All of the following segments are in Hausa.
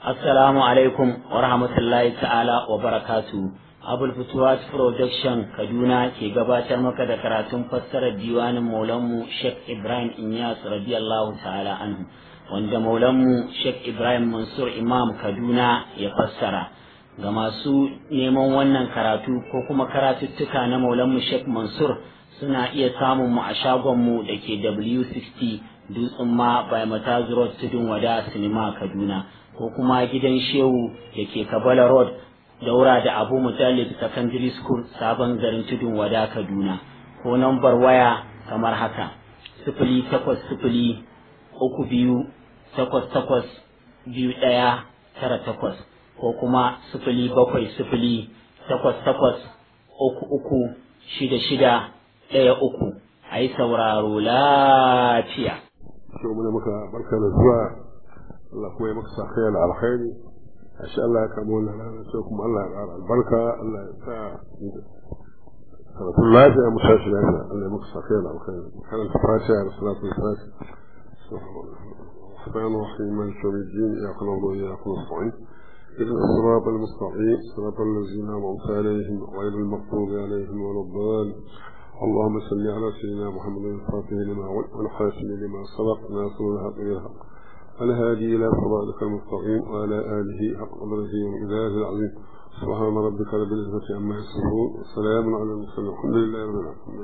Assalamu alaikum wa rahmatullahi ta'ala wa barakatu. Abul Futuwat Production Kaduna ke gabatar maka da karatun fassarar diwanin Maulanmu Sheikh Ibrahim Inyas radiyallahu ta'ala anhu wanda Maulanmu Sheikh Ibrahim Mansur Imam Kaduna ya fassara. Ga masu neman wannan karatu ko kuma karatuttuka na Maulanmu Sheikh Mansur suna iya samun mu a shagonmu da ke W60 Dutsen ma by Matazu Road Tudun Wada Sinima Kaduna. ko kuma gidan shehu da ke kabala road daura da abu mutallib secondary school sabon garin tudun wada kaduna ko nambar waya kamar haka sifili takwas sifili uku biyu takwas takwas biyu ɗaya tara takwas ko kuma sifili bakwai sifili takwas takwas uku uku shida shida ɗaya uku a yi sauraro lafiya. muka barka da zuwa Allah kuma ya maka sakaya da alkhairi insha Allah ya kama wannan rana sai kuma Allah ya ƙara albarka Allah ya sa karatun lafiya mu tashi lafiya Allah ya maka sakaya da alkhairi karanta fatiha da salatu fatiha الرحمن الرحيم مالك يوم الدين إياك نعبد وإياك نستعين اهدنا الصراط المستقيم صراط الذين أنعمت عليهم غير المغضوب عليهم ولا الضالين اللهم صل على سيدنا محمد الفاتح لما والخاتم لما سبق ناصر الحق بالحق الهادي إلى صراطك المستقيم وعلى آله حق قدره وإله العظيم سبحان ربك رب العزة عما يصفون وسلام على المرسلين الحمد لله رب العالمين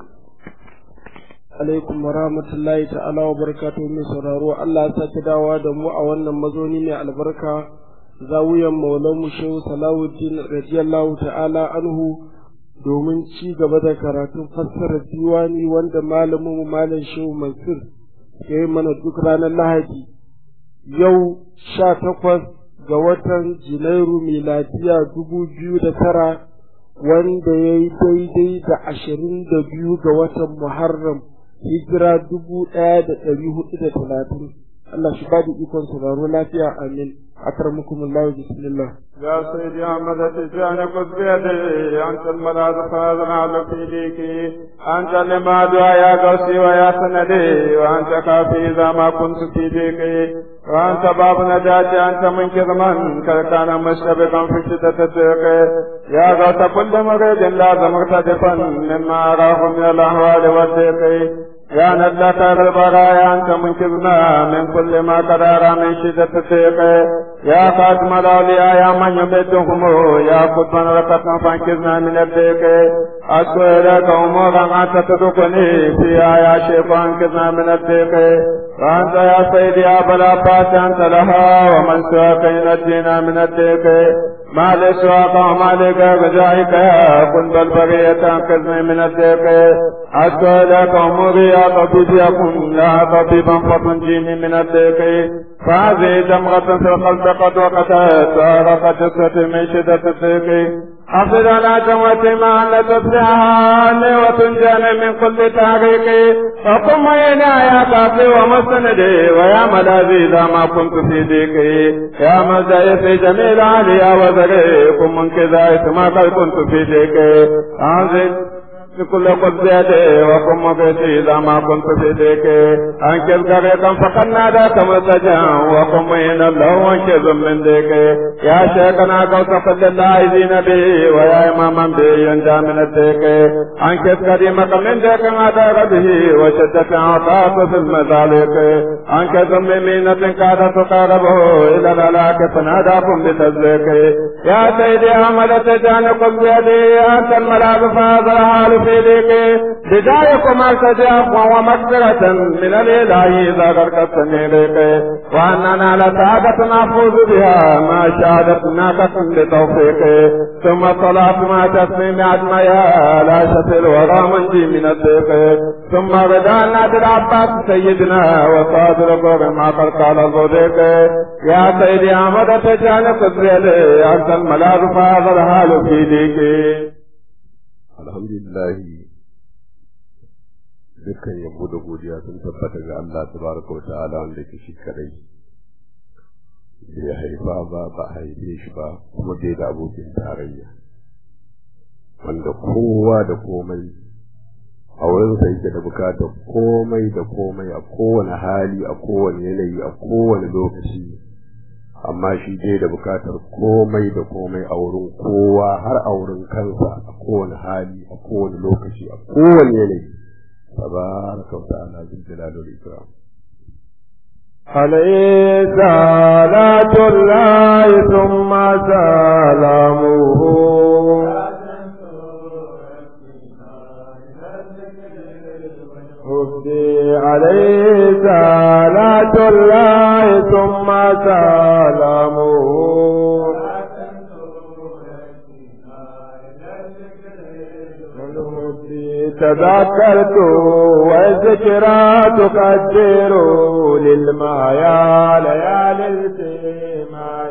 alaikum wa rahmatullahi ta'ala wa barakatuhu mai sauraro Allah ya sake dawa da mu a wannan mazauni mai albarka zawiyan maulan mu shehu salawuddin radiyallahu ta'ala anhu domin ci gaba da karatun fassarar diwani wanda malamin mu malam shehu mansur ya yi mana duk ranar lahadi yau sha takwas ga watan Janairu miladiya dubu biyu da tara wanda ya yi daidai da ashirin da biyu ga watan Muharram hijira dubu ɗaya da ɗari hudu da talatin. Allah shi ba da ikon sauraro lafiya amin. أكرمكم الله بسم الله يا سيدي أحمد تجاني قد بيدي أنت الملاذ فاذن على فيديك أنت لما دعا يا قوسي ويا سندي وأنت كافي إذا ما كنت في ديكي وأنت باب نجاتي أنت منقذ من كان مشتبقا في شدة الضيق يا غوث كل مريد لازم اغتدفا مما أراه من الأهوال والضيق يا ندلة البرايا أنت منقذنا من كل ما قدر من شدة الضيق يا خاتم الأولياء يا من يمدهم يا قطبا رقصنا فانقذنا من الضيق أشكو إليك أمورا أنت تدقني فيها يا شيخ فانقذنا من الضيق وأنت يا سيدي يا أبا العباس أنت لها ومن سواك ينجينا من الضيق ما لسواك وما لك رجائك يا كن بالبرية انقذني من الضيق أشكو إليك أموري يا طبيب يكن يا طبيبا فتنجيني من الضيق فهذه جمرة في القلب قد وقتت وأرقت جثتي من شدة الضيق حفظ على جمرتي ما أن تسرعها لي وتنجاني من كل تحقيق وقم ينا يا كافي ومستندي ويا ملاذي إذا ما كنت في ضيقي يا مزاي في جميل عليا وزري قم من كذا ما قد كنت في ضيقي بكل قدسيته وقم بيتي إذا ما كنت في ديك أنكر طريقا فقد ناداك مرتجا وقم من الله وانكذ من ديك يا شيخنا قوس قد الله دين به ويا إماما به ينجى من الديك أنكر كريمك من ديك ما به وشدة عطاك في المذالك أنكر ممينة كاد تقاربه إلى الهلاك فناداكم بتزليك يا سيدي أحمد تجاني قل بيدي أنت الملاذ فهذا الحال في ذيك بدايكم التجاب ومغفرة من الإله إذا غرقتني إليك وأننا لسعادة نفوز بها ما شهدت ناقة لتوفيق ثم الصلاة ما تسليم أجمعها لا شفل ولا منجي من الضيق ثم رضا نادر عباس سيدنا وصادر قول ما قد قال الصديق يا سيدي أحمد تجعل قدري لي أنت الملاذ فهذا الحال في ديك alhamdulillahi dukkan yabo da godiya sun tabbata ga Allah tabaraka wa ta'ala wanda ke shi kadai bai haifa ba ba haife shi ba kuma bai da abokin tarayya wanda kowa da komai a wurin sa yake da bukatar komai da komai a kowane hali a kowane yanayi a kowane lokaci amma shi dai da bukatar komai da komai a wurin kowa har a wurin kansa a kowane hali a kowane lokaci a kowane yanayi tabaraka wa ta'ala bil jalali wal ikram عليه صلاة الله ثم سلامه هدي عليه صلاة الله ثم سلامه تذكرت والذكرى تقدر للمايا ليالي السماء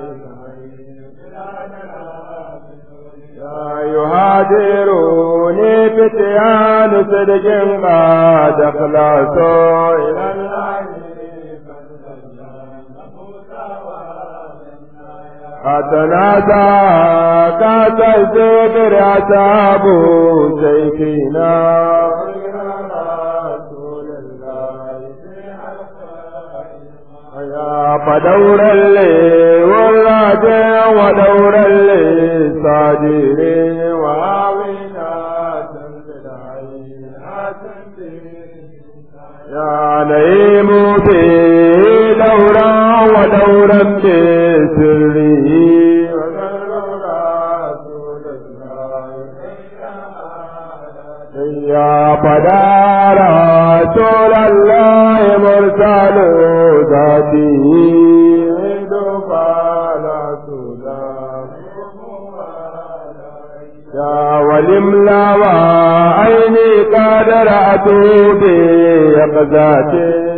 يهاجروني فتيان صدق قد اخلصوا الى الله أتنادى كاد الذكر أتاب سيفنا يا فدور اللي والراجع ودور اللي صادرين وعاونا يا نعيم في دورا ودورا بسره يا فدار رسول الله مرسل ذاته يا ولملا وعيني قد رأت بيقظتي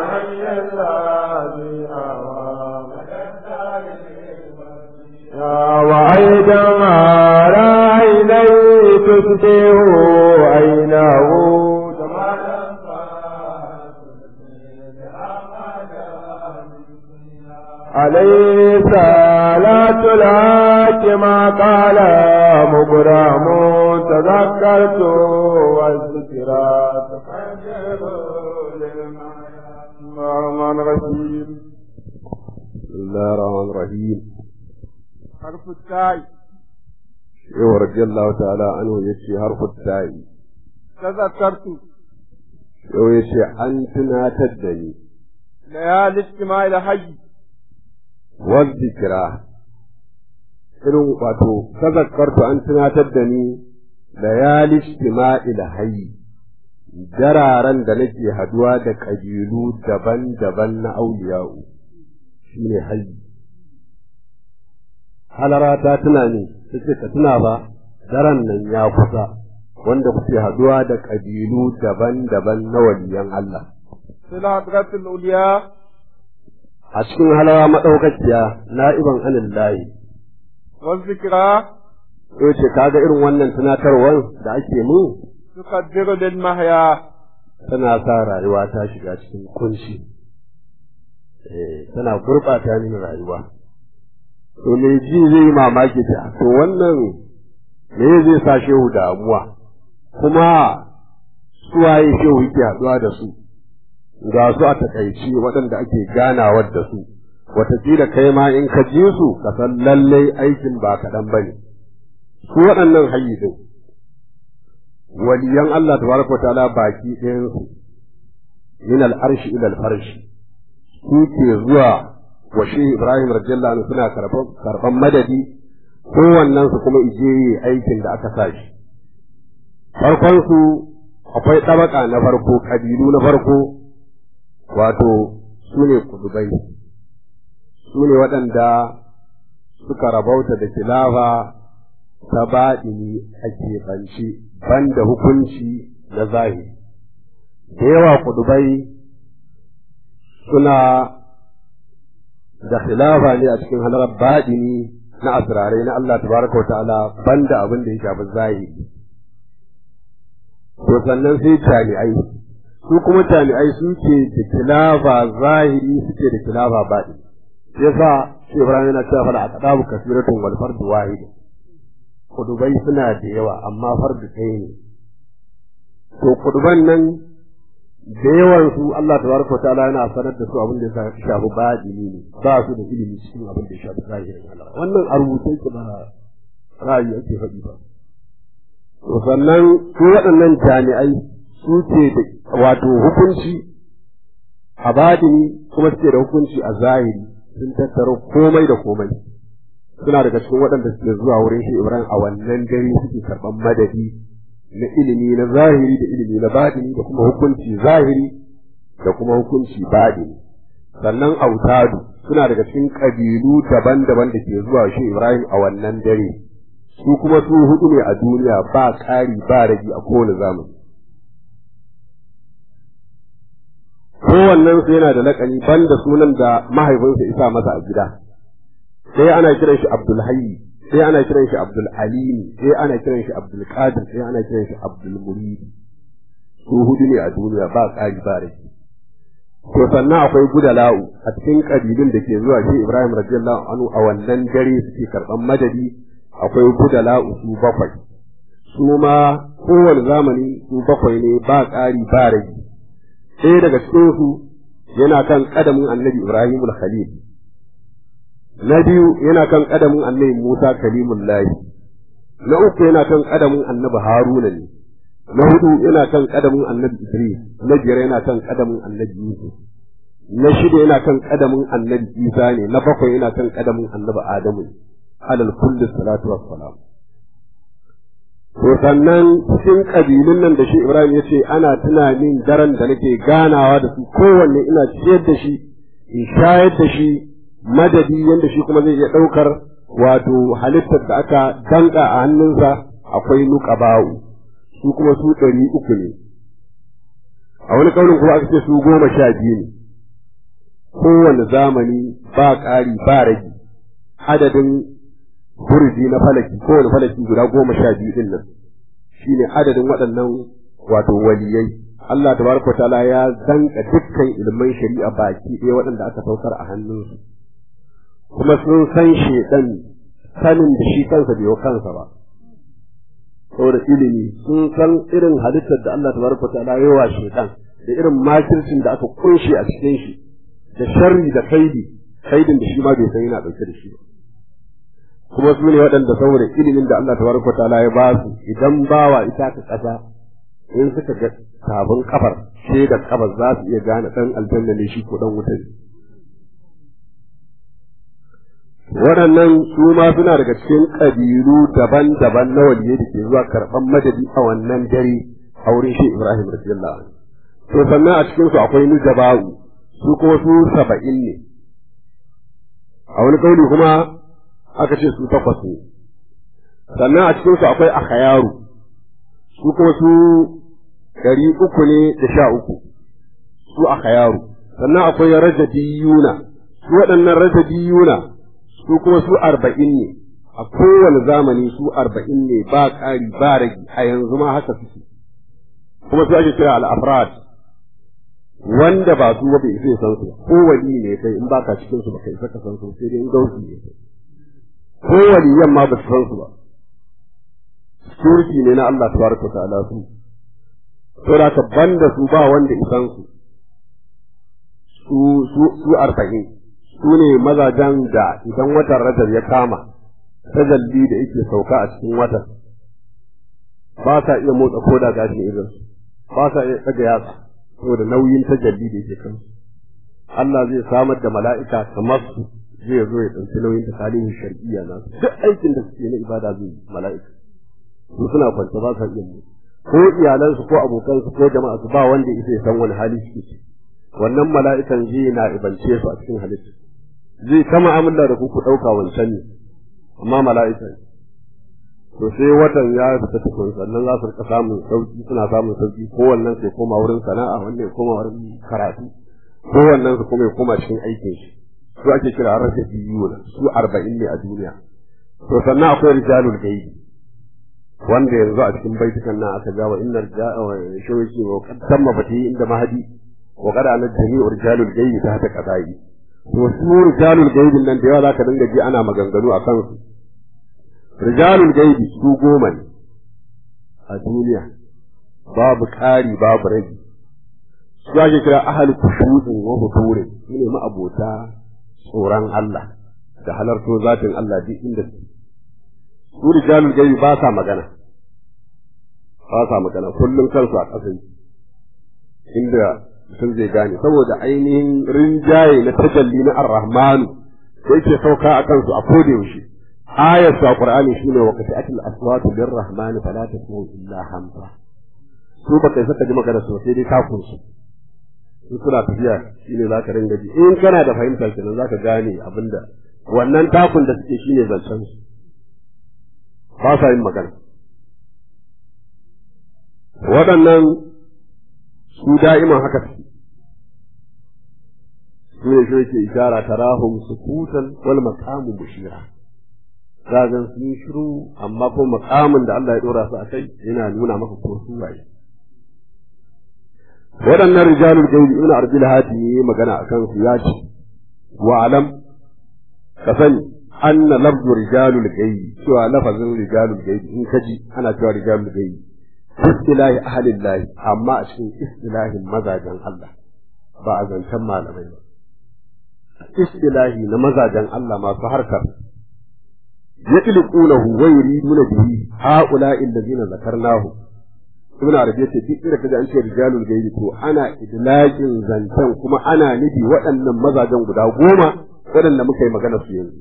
وأيضا رأيني تفتح عينه عليه صلاة لك ما قال مكرم تذكرت والذكرى الرحمن الرحيم بسم الله الرحمن الرحيم حرف التاء yau radiyallahu ta'ala anhu yace harfu ta'i تذكرت yau yace an tunatar da ni ليالي اجتماع الحي wal zikra irin wato tazakkartu an tunatar da ni layali istima'il hayy dararen da nake haduwa da kabilu daban-daban na auliya'u shine hayy halara ta tuna ne take ka tuna ba daren nan ya kusa wanda kuke haduwa da kabilu daban-daban na waliyan Allah في الحضرة العليا a cikin halawa madaukakiya na'iban anillahi والذكرى yau ce kaga irin wannan tunatarwar da ake mu تقدر للمحيا tana sa rayuwa ta shiga cikin kunshi eh tana gurɓata min rayuwa to me ji zai yi mamaki ta to wannan me zai sa shehu damuwa kuma suwaye shehu yake haɗuwa da su ga su a takaici waɗanda ake ganawar da su wataƙila kai ma in ka ji su ka san lallai aikin ba kaɗan ba ne su waɗannan hayyi din waliyan Allah tabaraka wa ta'ala baki ɗayansu min al-arshi ila al-farshi su ke zuwa wa shi Ibrahim radiyallahu anhu suna karban karban madadi kowannen su kuma ije yi aikin da aka sa shi farkon su akwai tabaka na farko kabilu na farko wato su ne kudubai su ne waɗanda suka rabauta da kilafa ta baɗini a keɓance banda hukunci na zahiri da yawa kudubai suna da khilafa ne a cikin halarar baɗini na asirarai na Allah tabaraka wa ta'ala banda abin da ya shafi zahiri to sannan sai jami'ai su kuma jami'ai suke da khilafa zahiri suke da khilafa baɗini yasa shi Ibrahim yana cewa fala aqdabu kasiratun wal fardu wahid kudubai suna da yawa amma fardu ɗaya ne to kuduban nan da yawan su Allah tabaraka ta'ala yana sanar da su abin da ya shafi baɗini ne ba su da ilimi cikin abin da ya shafi zahirin Allah wannan a rubuce ki ba ra'ayi ake faɗi ba to sannan su waɗannan jami'ai su ce da wato hukunci a baɗini kuma suke da hukunci a zahiri sun tattaro komai da komai suna daga cikin waɗanda suke zuwa wurin shi Ibrahim a wannan dare suke karɓan madadi na ilimi na zahiri da ilimi na baɗini da kuma hukunci zahiri da kuma hukunci baɗini sannan autadu suna daga cikin ƙabilu daban-daban da ke zuwa shi Ibrahim a wannan dare su kuma su hudu ne a duniya ba ƙari ba ragi a kowane zamani kowannen su yana da laƙani banda sunan da mahaifinsa isa masa a gida sai ana kiran shi Abdul Hayy sai ana kiran shi Abdul Alim sai ana kiran shi Abdul Qadir sai ana kiran shi Abdul Murid su hudu ne a duniya ba ƙari ba rage to sannan akwai gudala'u a cikin kabilun da ke zuwa shi Ibrahim radiyallahu anhu a wannan dare suke karɓan madadi akwai gudala'u su bakwai su ma kowane zamani su bakwai ne ba ƙari ba rage sai daga cikin su yana kan kadamin Annabi Ibrahim al-Khalil na biyu yana kan kadamin annabi Musa kalimullahi na uku yana kan kadamin annabi Haruna ne na hudu yana kan kadamin annabi Idris na biyar yana kan kadamin annabi Yusuf na shida yana kan kadamin annabi Isa ne na bakwai yana kan kadamin annabi Adamu alal kulli salatu wassalam to sannan cikin kabilun nan da shi Ibrahim ya ce ana tunanin daren da nake ganawa da su kowanne ina ciyar da shi in shayar da shi madadi yadda shi kuma zai iya ɗaukar wato halittar da aka danka a hannunsa akwai nuqaba'u su kuma su ɗari uku ne a wani kaunin kuma aka ce su goma sha biyu ne kowane zamani ba ƙari ba rage adadin burji na falaki kowane falaki guda goma sha biyu ɗin nan shine adadin waɗannan wato waliyai Allah tabaraka ta'ala ya danka dukkan ilman shari'a baki ɗaya waɗanda aka saukar a hannunsu kuma sun san shedan sanin da shi kansa bai wa kansa ba saboda ilimi sun san irin halittar da Allah tabaraka ta'ala ya wa shedan da irin makircin da aka kunshe a cikin shi da sharri da kaidi kaidin da shi ma bai san yana dauke da shi ba kuma su ne waɗanda saboda ilimin da Allah tabaraka ta'ala ya ba su idan bawa ita ka kasa in suka ga sabon kafar sai da kafar za su iya gane dan aljanna ne shi ko dan wuta ne waɗannan su ma suna daga cikin ƙabilu daban-daban na waliye da ke zuwa karɓan madadi a wannan dare a wurin shi Ibrahim radiyallahu anhu to sannan a cikin su akwai nujaba'u su kuma su saba'in ne a wani kauli kuma aka ce su takwas ne sannan a cikin su akwai akhayaru su kuma su ɗari uku ne da sha uku su akhayaru sannan akwai rajabiyuna su waɗannan rajabiyuna su kuma su arba'in ne a kowane zamani su arba'in ne ba ƙari ba ragi a yanzu ma haka suke kuma su ake kira al'afrad wanda ba su ba bai isa ya san su ko wali ne kai in baka cikin su baka isa ka san su sai dai in gausi ne kai ko waliyan ma ba su san su ba security ne na Allah tabaraka ta'ala su saboda ka banda su ba wanda isan su su su su arba'in su ne mazajen da idan watan rajab ya kama tajalli da yake sauka a cikin watan ba sa iya motsa koda gashin irin ba sa iya tsaga yatsa saboda nauyin tajalli da yake kansu Allah zai samar da mala'ika kamar su zai zo ya ɗauki nauyin takalimin shar'iyya na su duk aikin da suke na ibada zai yi mala'ika su suna kwanta ba sa iya motsa ko iyalansu ko abokansu ko jama'a su ba wanda ya ya san wani hali suke ciki wannan mala'ikan zai na ibance su a cikin halitta zai kama amalla da ku ku ɗauka wancan ne amma mala'ika ne to sai watan ya fita tukun sannan za su rika samun sauki suna samun sauki ko wannan sai koma wurin sana'a wannan ya koma wurin karatu ko wannan su kuma ya koma cikin aikin shi su ake kira rashafi yiwu su arba'in ne a duniya to sannan akwai rijalul gaibi wanda yanzu a cikin baitukan nan aka jawa inna shawaki wa qad tamma fati inda mahadi wa qad ana jami'u rijalul gaibi ta hata qadai to su rijalul gaibi nan da yawa zaka dinga ji ana maganganu a kansu rijalul gaibi su goma ne a duniya babu ƙari babu rage su ake kira ahal kushu'in wa hudurin su ne ma'abota tsoron Allah da halarto zatin Allah duk inda su su rijalul gaibi ba sa magana ba sa magana kullum kansu a ƙasa inda mutum zai gane saboda ainihin rinjaye na tajalli na ar-rahmanu da yake sauka a kansu a koda yaushe ayar su a qur'ani shine wa qati'atul aswatu lir-rahmani fala tasma'u illa hamsa su ba kai saka ji magana su sai dai takun su in suna tafiya shine zaka ringa ji in kana da fahimtar kenan zaka gane abinda wannan takun da suke shine zancen su ba sa yin magana waɗannan su da'iman haka suke su ne shi yake ishara tarahum sukutan wal maqamu mushira zagan sun shiru amma ko maqamin da Allah ya dora su akai yana nuna maka ko su waye waɗannan rijalul gaibi ibn arbil hadi yi magana akan su ya ce wa alam ka sani anna lafzu rijalul gaibi cewa lafazin rijalul gaibi in kaji ana cewa rijalul gaibi istilahi ahlillahi amma a cikin istilahin mazajen Allah ba a zancen malamai ba istilahi na mazajen Allah masu harkar yatliqunahu wa yuriduna bihi haula'i allazina zakarnahu ibn arabi yace duk inda kaga an ce rijalul gaibi to ana idlaqin zancen kuma ana nufi waɗannan mazajen guda goma waɗanda muka yi magana su yanzu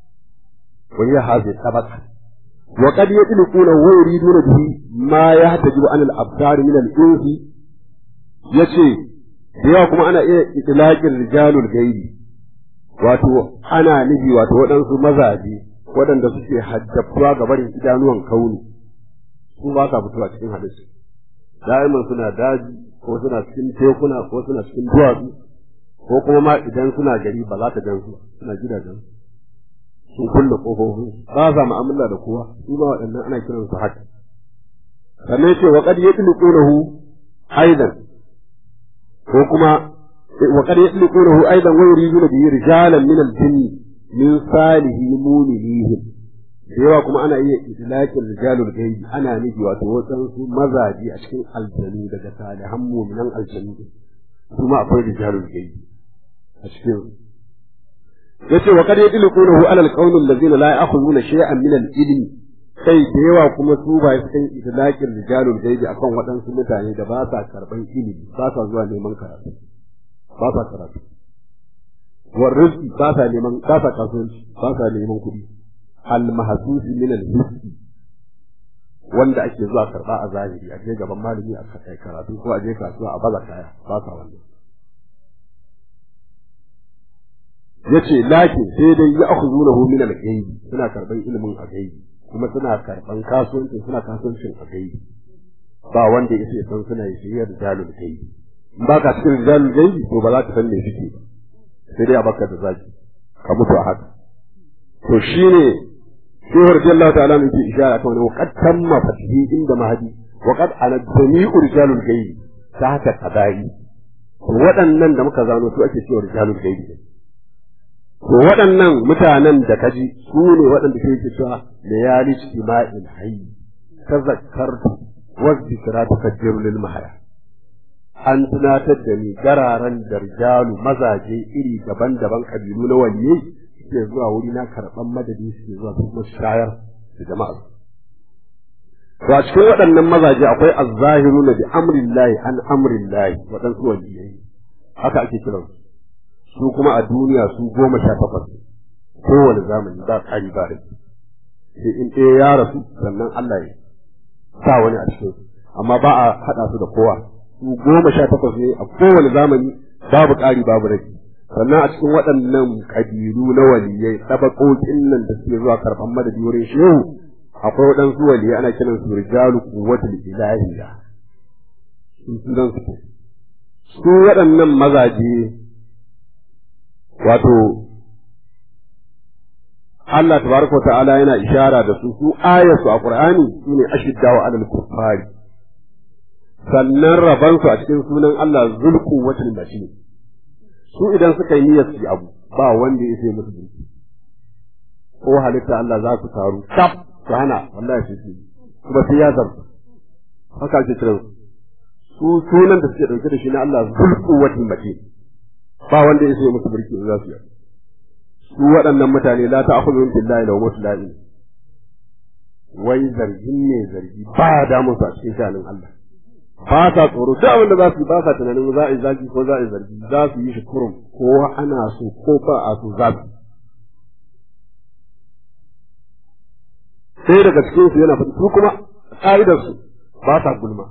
wa hiya hadhihi tabaka wa qad yatliquna wa yuriduna bihi ma yahtajibu an al-absar min al-insi yace da yawa kuma ana iya idlaqin rijalul gaibi wato ana nufi wato waɗansu mazaje waɗanda suke haddatuwa ga barin idanuwan kauni su ba sa fitowa cikin halittu da'iman suna daji ko suna cikin tekuna ko suna cikin duwatsu ko kuma ma idan suna gari ba za ka gan su suna gidajen sun kulle kofofin ba sa mu'amala da kowa su ba waɗannan ana kiran su haka sannan ce wa qad yatliqunahu aidan ko kuma wa qad yatliqunahu aidan wa yuriduna bihi rijalan min al-jinn min salihi mu'minihim da yawa kuma ana iya idlaqin rijalul gaibi ana nufi wato wasansu mazaji a cikin aljanu daga salihan mu'minan aljanu kuma akwai rijalul gaibi a cikin yace wa qad yadluqunahu ala alqawmi allazina la ya'khuduna shay'an min al-ilmi sai da yawa kuma su ba su kan idlaqin rijalul gaibi akan waɗansu mutane da ba sa karban ilimi ba sa zuwa neman karatu ba sa karatu war rizqi ba sa neman ba sa kasuwanci ba sa neman kuɗi al-mahsus min al-hissi wanda ake zuwa karba a zahiri a je gaban malami a kai karatu ko a je kasuwa a baza kaya ba sa wannan yace lakin sai dai ya akhuzunahu min al-ghaibi suna karban ilimin a gaibi kuma suna karban kasuwanci suna kasuwancin a gaibi ba wanda yake san suna yi shiyar jalul gaibi in ba ka cikin jalul gaibi to ba za ka san me suke ba sai dai a baka da zaki ka mutu a haka to shine shehu radiyallahu ta'ala ne ke ishara kan wani waqad tamma fatihi inda mahadi waqad ana jami'u rijalul gaibi ta haka kadai waɗannan da muka zano su ake cewa rijalul gaibi to waɗannan mutanen da kaji su ne waɗanda ke yake cewa layali ijtima'il hayy tazakkartu wa dhikra tukaddiru lil mahaya an tunatar da ni gararan darjalu mazaje iri daban-daban kabilu na wanne suke zuwa wuri na karɓan madadi suke zuwa su kuma shayar da jama'a to a cikin waɗannan mazaje akwai azzahiruna bi amrillahi an amrillahi waɗansu waliyai haka ake kiransu su kuma a duniya su goma sha takwas kowane zamani ba ƙari ba rai sai in ɗaya ya rasu sannan Allah ya sa wani a cikin su amma ba a haɗa su da kowa su goma sha takwas ne a kowane zamani babu ƙari babu rai sannan a cikin waɗannan ƙabilu na waliyai ɗabaƙoƙin nan da suke zuwa karɓan madadi wurin shehu akwai waɗansu waliyai ana kiran su rijalu quwwatul ilahiyya sun sunan su su waɗannan mazaje wato Allah tabaraka wa ta'ala yana ishara da su su ayatu a Qur'ani sune ashiddaw 'alal kuffari sannan raban su a cikin sunan Allah zulqu watil matin su idan suka yi niyyar su abu ba wanda ya sai musu dinki ko halitta Allah za su taru kaf su hana wallahi su ci kuma sai ya zarta haka ake kiran su sunan da suke dauke da shi na Allah zulquwatul matin ba wanda ya sai musu burki za su yi su waɗannan mutane la ta'khudhu billahi law mutla'in wai zargin ne zargi ba ya damu su a cikin shanin Allah ba sa tsoro duk abin da za su yi ba sa tunanin za a yi zagi ko za a yi zargi za su yi shi kurum ko ana so ko ba a so za su sai daga cikin su yana fata su kuma ka'idar su ba sa gulma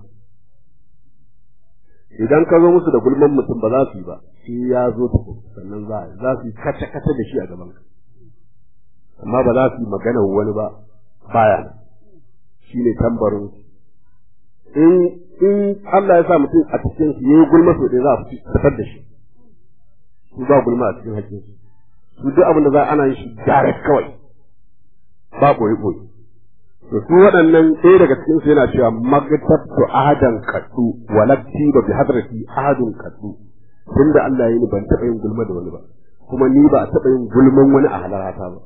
idan ka zo musu da gulman mutum ba za su yi ba shi ya zo tukun sannan za a yi za su yi kace kace da shi a gaban ka amma ba za su yi magana wani ba baya shi ne tambarin in in Allah ya sa mutum a cikin su yayi gulma so dai za a fitar da shi su ba gulma a cikin hakkin su su duk abin da za ana yin shi direct kawai ba boye boye to su waɗannan ɗaya daga cikin su yana cewa magatabtu ahadan kaddu walakti ba bi hadrati ahadun kaddu tunda Allah ya yi ni ban taɓa yin gulma da wani ba kuma ni ba a taɓa yin gulman wani a halarata ba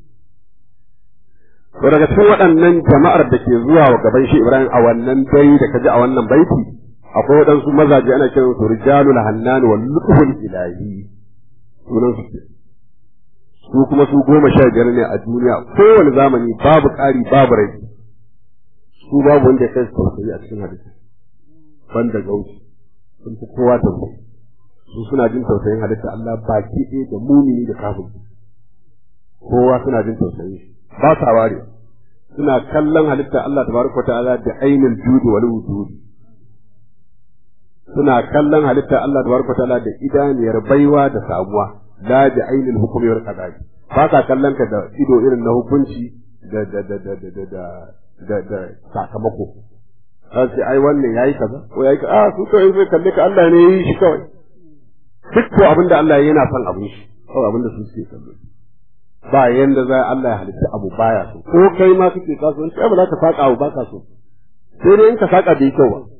To daga cikin waɗannan jama'ar da ke zuwa wa gaban shi Ibrahim a wannan dai da kaji a wannan baiti akwai waɗansu mazaje ana kiran su rijalul hannan wal lutful ilahi sunan su su kuma su goma sha biyar ne a duniya kowane zamani babu ƙari babu rai su babu wanda ya kai su tausayi a cikin hadisi banda gauci sun fi kowa tausayi su suna jin tausayin halitta Allah baki ɗaya da mumini da kafin kowa suna jin tausayin shi ba sa ware suna kallon halitta Allah tabaraka ta'ala da ainul judi wal wujudi suna kallon halitta Allah tabaraka ta'ala da idaniyar baiwa da samuwa la da ainul hukmi wal qada'i ba sa kallon ka da ido irin na hukunci da da da da da da da da sakamako sai ai wannan yayi kaza ko yayi kaza ah su kai sai kalle ka Allah ne yi shi kawai duk ko abinda Allah yana son abin shi kawai abinda su suke kallo ba yanda za Allah ya halitta abu baya so ko kai ma kake kasuwanci ai ba za ka saka abu ba ka so sai dai in ka saka bai kyau ba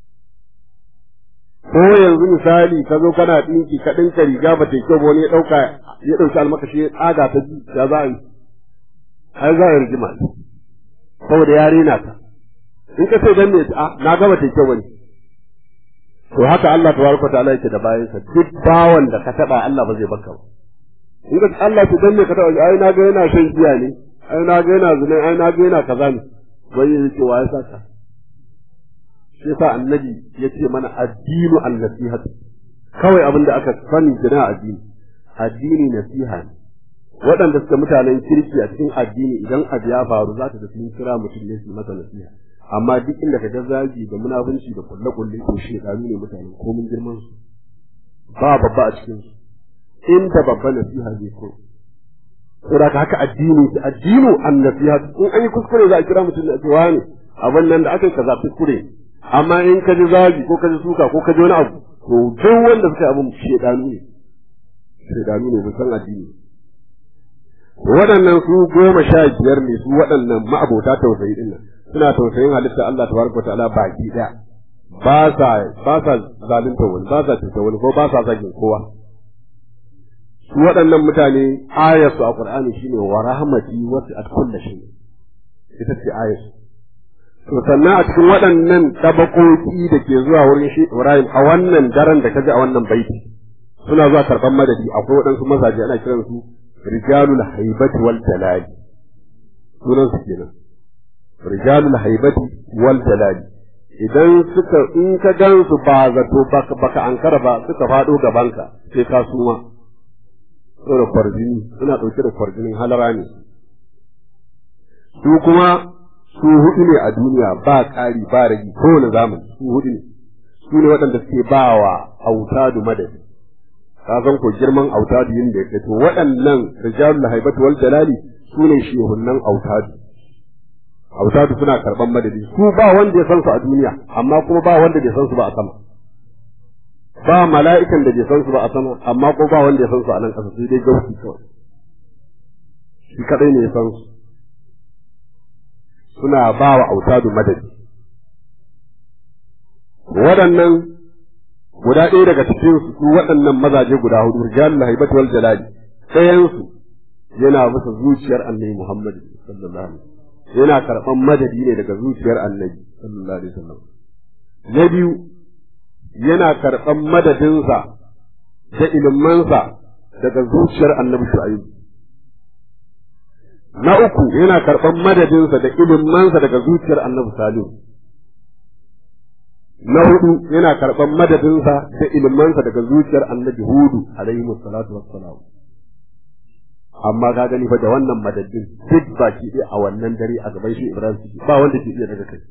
ko yanzu misali ka zo kana dinki ka dinka riga ba ta kyau ba wani ya dauka ya dauki almakashi ya tsaga ta ji ya za a yi ai za a yi rigima saboda ya rena ta in ka ce dan ne a na ga ba ta kyau bane to haka Allah tabaraka ta'ala yake da bayansa duk bawan da ka taba Allah ba zai baka ba in ka Allah ta danne ka taɓa ai na ga yana shan giya ne ai na ga yana zina ai na ga yana kaza ne wai yake wa ya saka shi yasa annabi yace mana addinu an-nasihat kawai abin da aka sani jina addini addini nasiha ne waɗanda suka mutanen kirki a cikin addini idan abu ya faru za ta da sun kira mutum ne su masa nasiha amma duk inda ka ga zagi da munafunci da kulle-kulle to shi ne mutane komin girman su ba babba a cikin su inda babban nasiha zai ko saboda haka addini addinu an nasiha in an yi kuskure za a kira mutum da cewa ne abin nan da aka yi kaza kuskure amma in ka ji zagi ko ka ji suka ko ka ji wani abu to duk wanda suka yi abin shedanu ne shedanu ne ba san addini waɗannan su goma sha biyar ne su waɗannan ma'abota tausayi din nan suna tausayin halitta Allah tabaraka wa ta'ala baki daya ba sa ba sa zalunta wani ba sa cuta wani ko ba sa zagin kowa su waɗannan mutane ayarsu a Qur'ani shine wa rahmati wasi'at kulli shay ita ce ayarsu to sannan a cikin waɗannan tabakoki da ke zuwa wurin shi Ibrahim a wannan daren da kaji a wannan baiti suna zuwa karban madadi akwai waɗansu mazaje ana kiran su rijalul haibati wal jalali sunan su kenan rijalul haibati wal jalali idan suka in ka gan su ba zato baka ankara ba suka faɗo gabanka sai ka suma da kwarjini suna ɗauke da kwarjinin halara ne su kuma su hudu ne a duniya ba ƙari ba ragi kowane zamani su hudu ne su ne waɗanda suke ba wa autadu madadi ka san ko girman autadu yin da ya to waɗannan rijalul haibatu wal jalali su ne shehunnan autadu autadu suna karɓan madadi su ba wanda ya san su a duniya amma kuma ba wanda bai san su ba a sama ba mala'ikan da bai san su ba a sama amma ko ba wanda ya san su a nan ƙasa sai dai gauki kawai shi kadai ne ya san su suna ba wa autadu madadi waɗannan guda ɗaya daga cikin su su waɗannan mazaje guda hudu rijalul haibati wal jalali ɗayan su yana bisa zuciyar annabi Muhammad sallallahu alaihi wasallam yana karɓan madadi ne daga zuciyar annabi sallallahu alaihi wasallam na biyu yana karɓan madadinsa da ilimansa daga zuciyar annabi shu'aibu na uku yana karɓan madadinsa da ilimansa daga zuciyar annabi salihu na hudu yana karɓan madadinsa da ilimansa daga zuciyar annabi hudu alaihi salatu wassalam amma ka gani fa da wannan madadin duk baki ɗaya a wannan dare a gaban shi Ibrahim suke ba wanda ke iya daga kai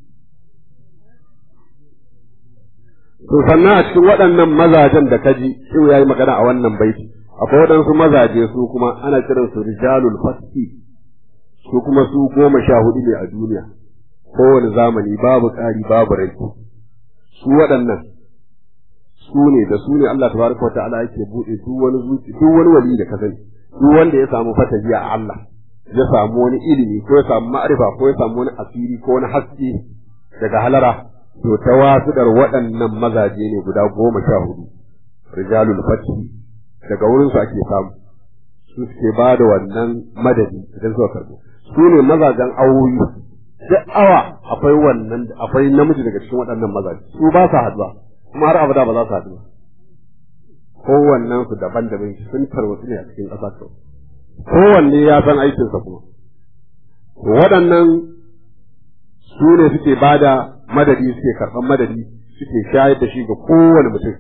to sannan a cikin waɗannan mazajen da kaji shi yayi magana a wannan baiti akwai waɗansu mazaje su kuma ana kiran su rijalul fasfi su kuma su goma sha hudu ne a duniya kowane zamani babu ƙari babu rai su waɗannan su ne da su ne Allah tabaraka wa ta'ala yake buɗe duk wani zuci duk wani wali da ka sani duk wanda ya samu fatahi a Allah ya samu wani ilimi ko ya samu ma'arifa ko ya samu wani asiri ko wani haske daga halara to ta wasuɗar waɗannan mazaje ne guda goma sha hudu rijalul fathi daga wurin su ake samu su suke ba da wannan madadi idan suka karɓo su ne mazajen awoyi duk awa akwai wannan akwai namiji daga cikin waɗannan mazaje su ba sa haɗuwa kuma har abada ba za su haɗu ba kowannen su daban-daban sun tarwatsu ne a cikin ƙasa kawai kowanne ya san aikinsa kuma waɗannan su ne suke ba da madadi suke karɓar madadi suke shayar da shi ga kowane mutum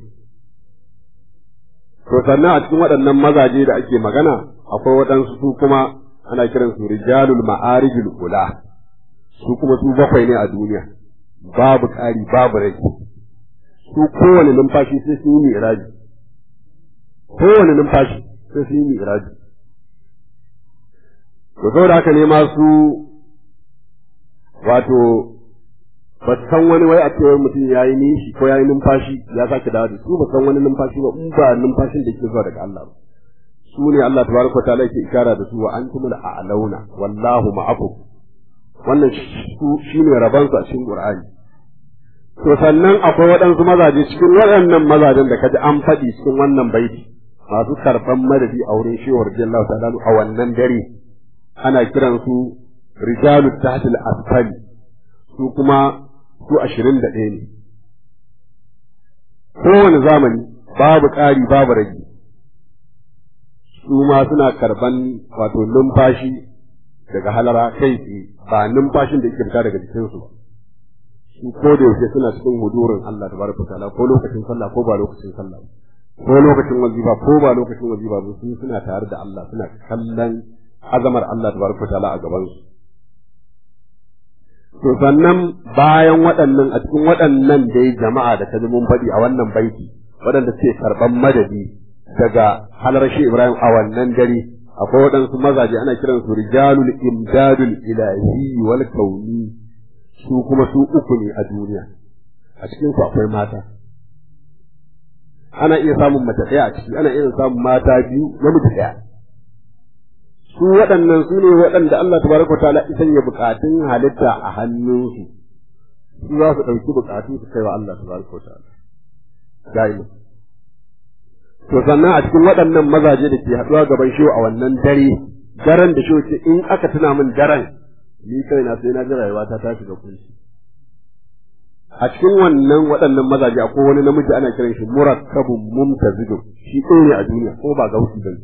to sannan a cikin waɗannan mazaje da ake magana akwai waɗansu su kuma ana kiran su rijalul ma'arijul ula su kuma su bakwai ne a duniya babu ƙari babu rai su kowane numfashi sai sun yi mi'raji kowane numfashi sai sun yi mi'raji to saboda haka ne ma su wato ba san wani wai a cewa mutum ya yi nishi ko ya yi numfashi ya sake dawo da su ba san wani numfashi ba in ba numfashin da ke zuwa daga Allah ba su ne Allah tabaraka ta'ala yake ikara da su wa antumul a'launa wallahu ma'akum wannan su shine rabansu a cikin Qur'ani to sannan akwai waɗansu mazaje cikin waɗannan mazajen da kaji an faɗi cikin wannan baiti masu karɓan madadi a wurin shehu radiyallahu ta'ala a wannan dare ana kiran su rijalu tahtil asfali su kuma su ashirin da ɗaya ne kowane zamani babu ƙari babu rage su ma suna karɓan wato numfashi daga halara kai tsaye ba numfashin da yake fita daga jikinsu ba su ko da yaushe suna cikin hudurin Allah tabaraka ta'ala ko lokacin sallah ko ba lokacin sallah ko lokacin wazifa ko ba lokacin wazifa ba su suna tare da Allah suna kallon azamar Allah tabaraka ta'ala a gaban su to sannan bayan waɗannan a cikin waɗannan dai jama'a da ta mun faɗi a wannan baiti waɗanda suke karɓan madadi daga halar shi Ibrahim a wannan dare akwai waɗansu mazaje ana kiransu rijalul imdadul ilahi wal kauni su kuma su uku ne a duniya a cikin su akwai mata ana iya samun mace ɗaya a ciki ana iya samun mata biyu namiji ɗaya su waɗannan su ne waɗanda Allah tabaraka wa ta'ala isan ya bukatun halitta a hannunsu su za su ɗauki bukatu su kai wa Allah tabaraka wa ta'ala da'ima to sannan a cikin waɗannan mazaje da ke haɗuwa gaban shi a wannan dare daren da shi ce in aka tuna min daren ni kaina sai na ji rayuwa ta tashi ga kunshi a cikin wannan waɗannan mazaje akwai wani namiji ana kiran shi murakkabun mumtazidun shi ɗaya ne a duniya ko ba gausi ba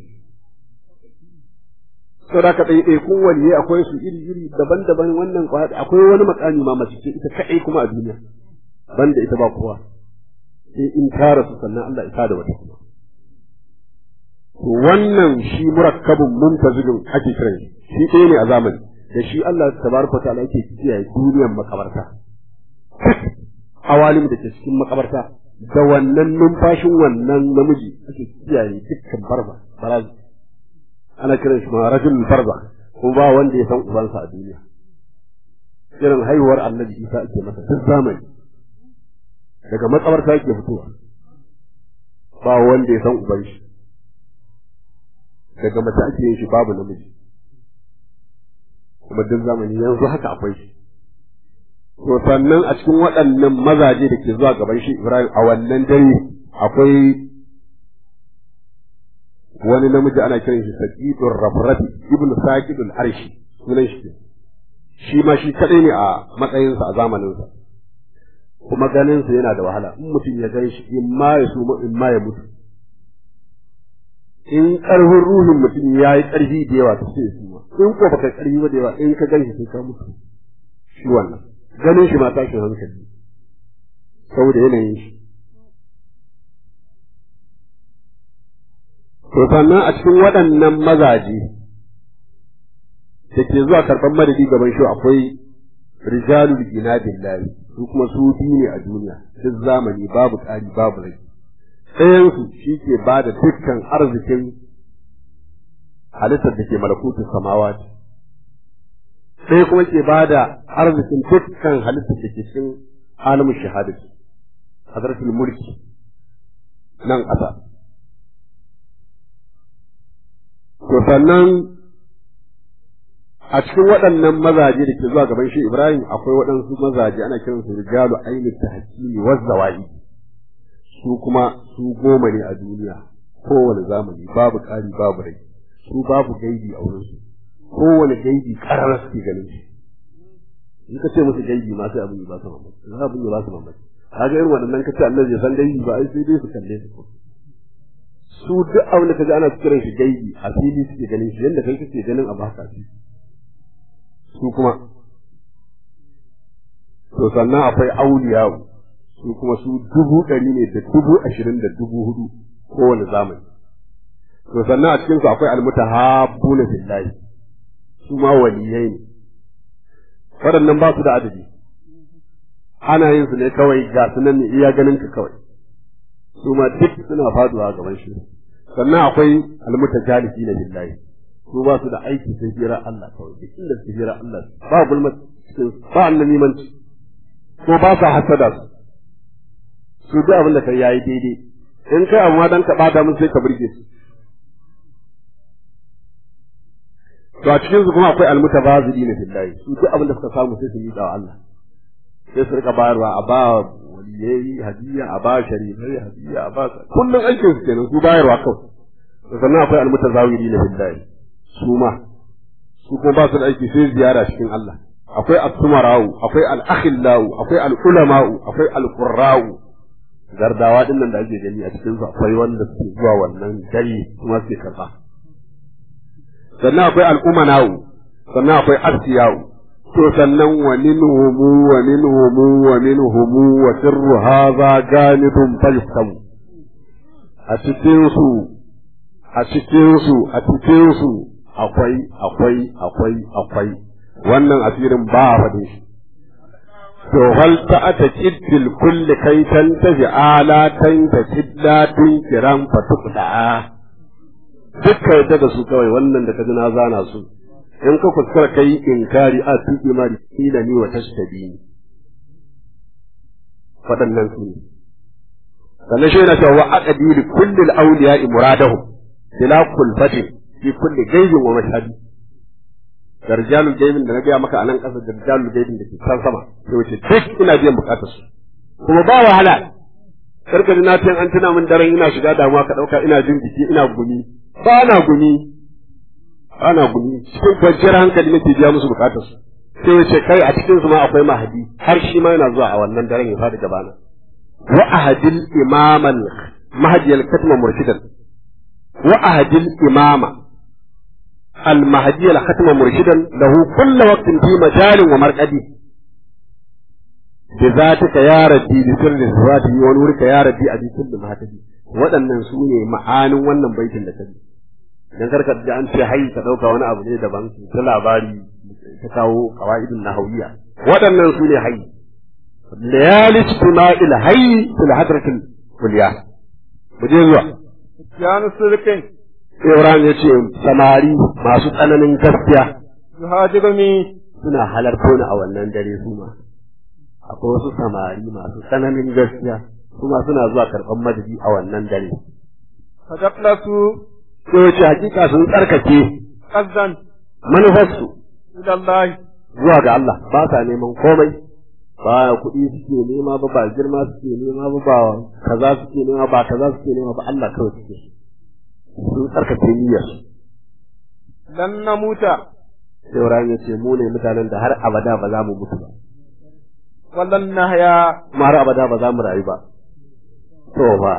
saboda ka ɗaiɗai kun waliye akwai su iri iri daban-daban wannan akwai wani makami ma mace ce ita kaɗai kuma a duniya banda ita ba kowa sai in ta rasu sannan Allah ya da wata kuma to wannan shi murakkabun muntazilun ake kiran shi ɗaya ne a zamani da shi Allah tabaraka ta'ala yake kiyaye duniyar makabarta awalim da ke cikin makabarta da wannan numfashin wannan namiji ake kiyaye dukkan barba barazi ana kiran shi ma rajul barza ko ba wanda ya san ubansa a duniya irin haihuwar annabi Isa ake masa duk zamani daga makabarta yake fitowa ba wanda ya san uban shi daga mace ake yin shi babu namiji kuma duk zamani yanzu haka akwai shi to sannan a cikin waɗannan mazaje da ke zuwa gaban shi Ibrahim a wannan dare akwai wani namiji ana kiran shi Saqidur Rafrafi ibn Saqidul Arshi sunan shi shi ma shi kadai ne a matsayinsa a zamaninsa kuma ganin sa yana da wahala in mutum ya gan shi in ma ya suma in ma ya mutu in karfin ruhin mutum ya yi karfi da yawa to sai ya suma in ko baka karfi ba da yawa in ka gan shi sai ka mutu shi wannan ganin shi ma tashin hankali saboda yanayin shi to sannan a cikin waɗannan mazaje da ke zuwa karɓar madadi gaban shi akwai rijalul gina billahi su kuma su biyu ne a duniya duk zamani babu ƙari babu rai ɗayansu shi ke ba da dukkan arzikin halittar da ke malakutun samawa ɗaya kuma ke ba da arzikin dukkan halittar da ke cikin alamun shahadati hadratul mulki nan ƙasa to sannan a cikin waɗannan mazaje da ke zuwa gaban shi Ibrahim akwai waɗansu mazaje ana kiran su rijalu ainihin tahkimi wa zawai su kuma su goma ne a duniya kowane zamani babu ƙari babu rai su babu gaibi a wurin su kowane gaibi ƙarar suke ganin shi in ka ce musu gaibi ma sai abin ya ba su mamaki za abin ya ba su mamaki kaga irin waɗannan ka ce Allah ya san gaibi ba ai sai dai su kalle su su duk abin da kaji ana kiran shi gaibi a fili suke ganin shi yadda kai kake ganin abu haka shi su kuma to sannan akwai auliyawu su kuma su dubu ɗari ne da dubu ashirin da dubu hudu kowane zamani to sannan a cikinsu akwai almutahabbuna billahi su ma waliyai ne waɗannan ba su da adadi ana yin su ne kawai ga su nan ne iya ganin ka kawai su ma duk suna faduwa gaban shi sannan akwai almutajalisi na billahi su ba su da aiki sai jira Allah kawai duk inda su jira Allah ba gulma cikin ba annamimanci ko ba sa hasada su su duk abin da kai yayi daidai in kai amma dan ka bada mun sai ka burge su to a cikin su kuma akwai almutabazili na billahi su duk abin da suka samu sai su yi wa Allah sai su rika bayarwa a ba waliyai hadiya a ba sharifai hadiya a ba kullum aikin su kenan su bayarwa kawai sannan akwai almutazawiri na billahi su ma su kuma ba su da aiki sai ziyara cikin Allah akwai as-sumara'u akwai al-akhillau akwai al-ulama'u akwai al-qurra'u gardawa din nan da ake gani a cikin su akwai wanda suke zuwa wannan gari kuma suke karba sannan akwai al-umana'u sannan akwai asiya'u to sannan wa minhum wa minhum wa minhum wa sirru hadha ganidun fayftamu a cikin su a cikin su a cikin su akwai akwai akwai akwai wannan asirin ba a faɗin shi to hal ta ata kiddil kulli kai tan tafi ala tan ta kidda tun kiran fatuqda dukkan ta da su kawai wannan da ka ji na zana su in ka kuskura kai inkari a tuki ma kila ni wa tashtabi waɗannan su ne sannan shi yana cewa aqdi li kulli al-awliya'i muradahum bila kulfatin fi kulli gaibin wa mashhadi darjalul gaibin da na gaya maka a nan ƙasa darjalul gaibin da ke can sama sai wace duk ina biyan bukatar su kuma ba wahala karka ji na ce an tuna min daren ina shiga damuwa ka ɗauka ina jin jiki ina gumi ba na gumi ba na gumi cikin kwanciyar hankali nake biya musu bukatar su sai wace kai a cikin su ma akwai mahadi har shi ma yana zuwa a wannan daren ya fadi gabana wa ahadil imaman mahadiyal katma murshidan wa ahadil imama المهدي الختم مرشدا له كل وقت في مجال ومرقد بذاتك يا ربي بسر صفاته ونورك يا ربي أبي كل ما تدي waɗannan su ne ma'anin wannan baitin da kaji dan karka da an ce hayy ka dauka wani abu ne daban ta labari ta kawo qawaidun nahawiyya waɗannan su ne hayy layali istima'il hayy fil hadratil kulliya mu je zuwa Janu sulkin Ibrahim ya ce samari masu tsananin gaskiya yuhajiruni suna halarto ni a wannan dare su ma. Akwai wasu samari masu tsananin gaskiya kuma suna zuwa karɓar madadi a wannan dare. fadaklasu Ko ce hakika sun tsarkake qazdan manufarsu ila Allah zuwa ga Allah ba sa neman komai ba kuɗi suke nema ba ba girma suke nema ba ba kaza suke nema ba kaza suke nema ba Allah kawai suke sun tsarkake niyyar lan namuta sai Ibrahim ya ce mu ne mutanen da har abada ba za mu mutu ba ولن نحيا kuma har abada ba za mu rayu ba to ba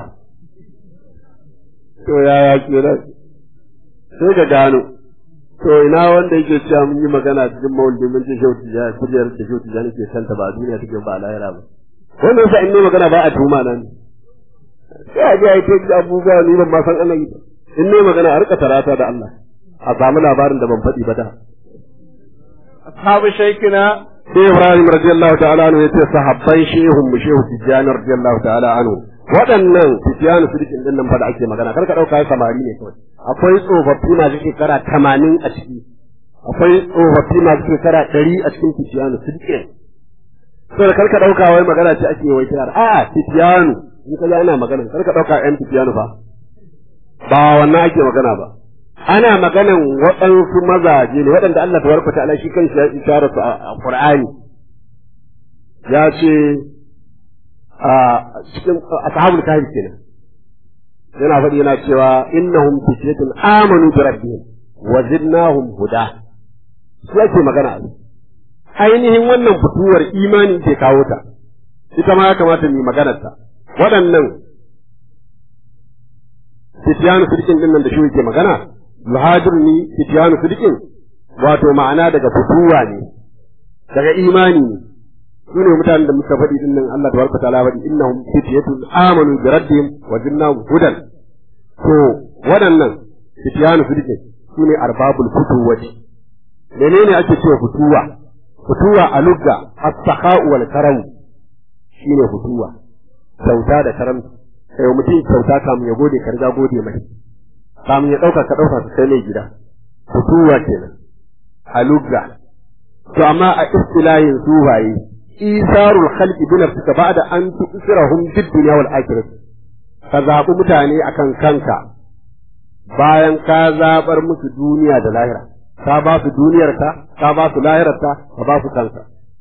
to yaya kenan sai ka gano to ina wanda yake cewa mun yi magana cikin maulidi mun ce shauti ya kujerar da shauti ya nake kanta ba a duniya take ba a lahira ba wannan sa in ne magana ba a tuma nan sai a ji a yi ta abubuwa ni ban ma san Allah yi ba in ne magana a rika tarata da Allah a samu labarin da ban faɗi ba da أصحاب شيخنا sai Ibrahim radiyallahu ta'ala anhu yace sahabban shehun mu shehu Tijjani radiyallahu ta'ala anhu waɗannan Tijjani sidikin din nan fa da ake magana kar ka dauka samari ne kawai akwai tsofaffi masu shekara 80 a ciki akwai tsofaffi masu shekara 100 a cikin Tijjani sidikin sai kar ka dauka wai magana ce ake wai kira a Tijjani in ka ana magana kar ka dauka ƴan Tijjani fa ba wannan ake magana ba ana maganan waɗansu mazaje ne waɗanda Allah tabaraka ta'ala shi kanshi ya isharar su a Qur'ani ya ce a cikin ashabul kahfi kenan yana faɗi yana cewa innahum fityatun amanu bi rabbihim wa zidnahum huda su ake magana ainihin wannan fituwar imani ke kawo ta ita ma ya kamata mu yi maganar ta waɗannan fitiyanu sidikin din nan da shi yake magana muhajir ni fitiyanu sidikin wato ma'ana daga fituwa ne daga imani ne su ne mutanen da muka faɗi din nan Allah tabaraka ta'ala faɗi innahum fitiyatun amanu bi rabbihim wa jinnahum hudan to waɗannan fitiyanu sidikin su ne arbabul futuwati menene ake cewa fituwa fituwa a lugga as-sakha'u wal karam shine fituwa kyauta da karamci kai mutum kyauta kamun ya gode ka riga gode mai kamun ya ɗauka ka ɗauka ka kai mai gida fituwa kenan a lugga to amma a istilahin sufaye isarul khalqi bi nafsika ba'da an tusirahum bid dunya wal akhirah ka zaɓi mutane akan kanka bayan ka zaɓar musu duniya da lahira ka ba su duniyarka ka ba su lahirarka ka ba su kanka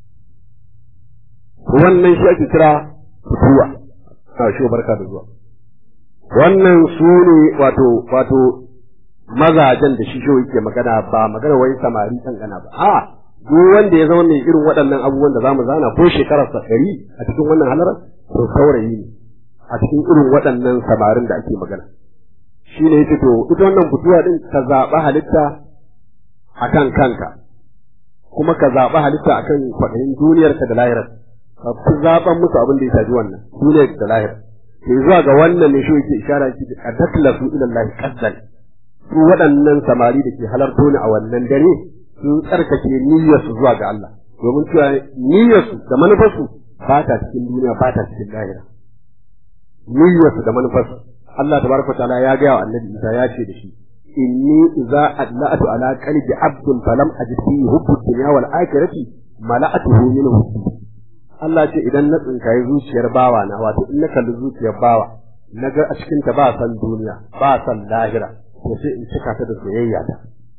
wannan shi ake kira fituwa a shi barka da zuwa wannan su ne wato wato mazajen da shi shi yake magana ba magana wai samari gana ba a duk wanda ya zama mai irin waɗannan abubuwan da zamu zana ko shekarar sa ɗari a cikin wannan halarar to saurayi ne a cikin irin waɗannan samarin da ake magana shi ne yake to ita wannan fituwa din ka zaɓa halitta akan kanka kuma ka zaɓa halitta akan kwaɗayin duniyarka da lahirar ka fi zaɓan musu abin da ya shafi wannan duniyar da lahirar ke zuwa ga wannan ne shi yake ishara ki a taklasu ila Allah qaddan su waɗannan samari da ke halarto ni a wannan dare sun tsarkake niyyarsu zuwa ga Allah domin cewa niyyarsu da manufarsu ba ta cikin duniya ba ta cikin lahira niyyarsu da manufarsu Allah tabaraka ta'ala ya ga wa annabi Isa ya ce da shi inni idza adla'tu ala qalbi abdin falam ajid fihi hubbu dunya wal akhirati mala'atuhu min hubbi Allah ce idan na tsinkaye zuciyar bawa na wato in na kalli zuciyar bawa na ga a cikin ta ba san duniya ba san lahira to sai in cika ta da soyayya ta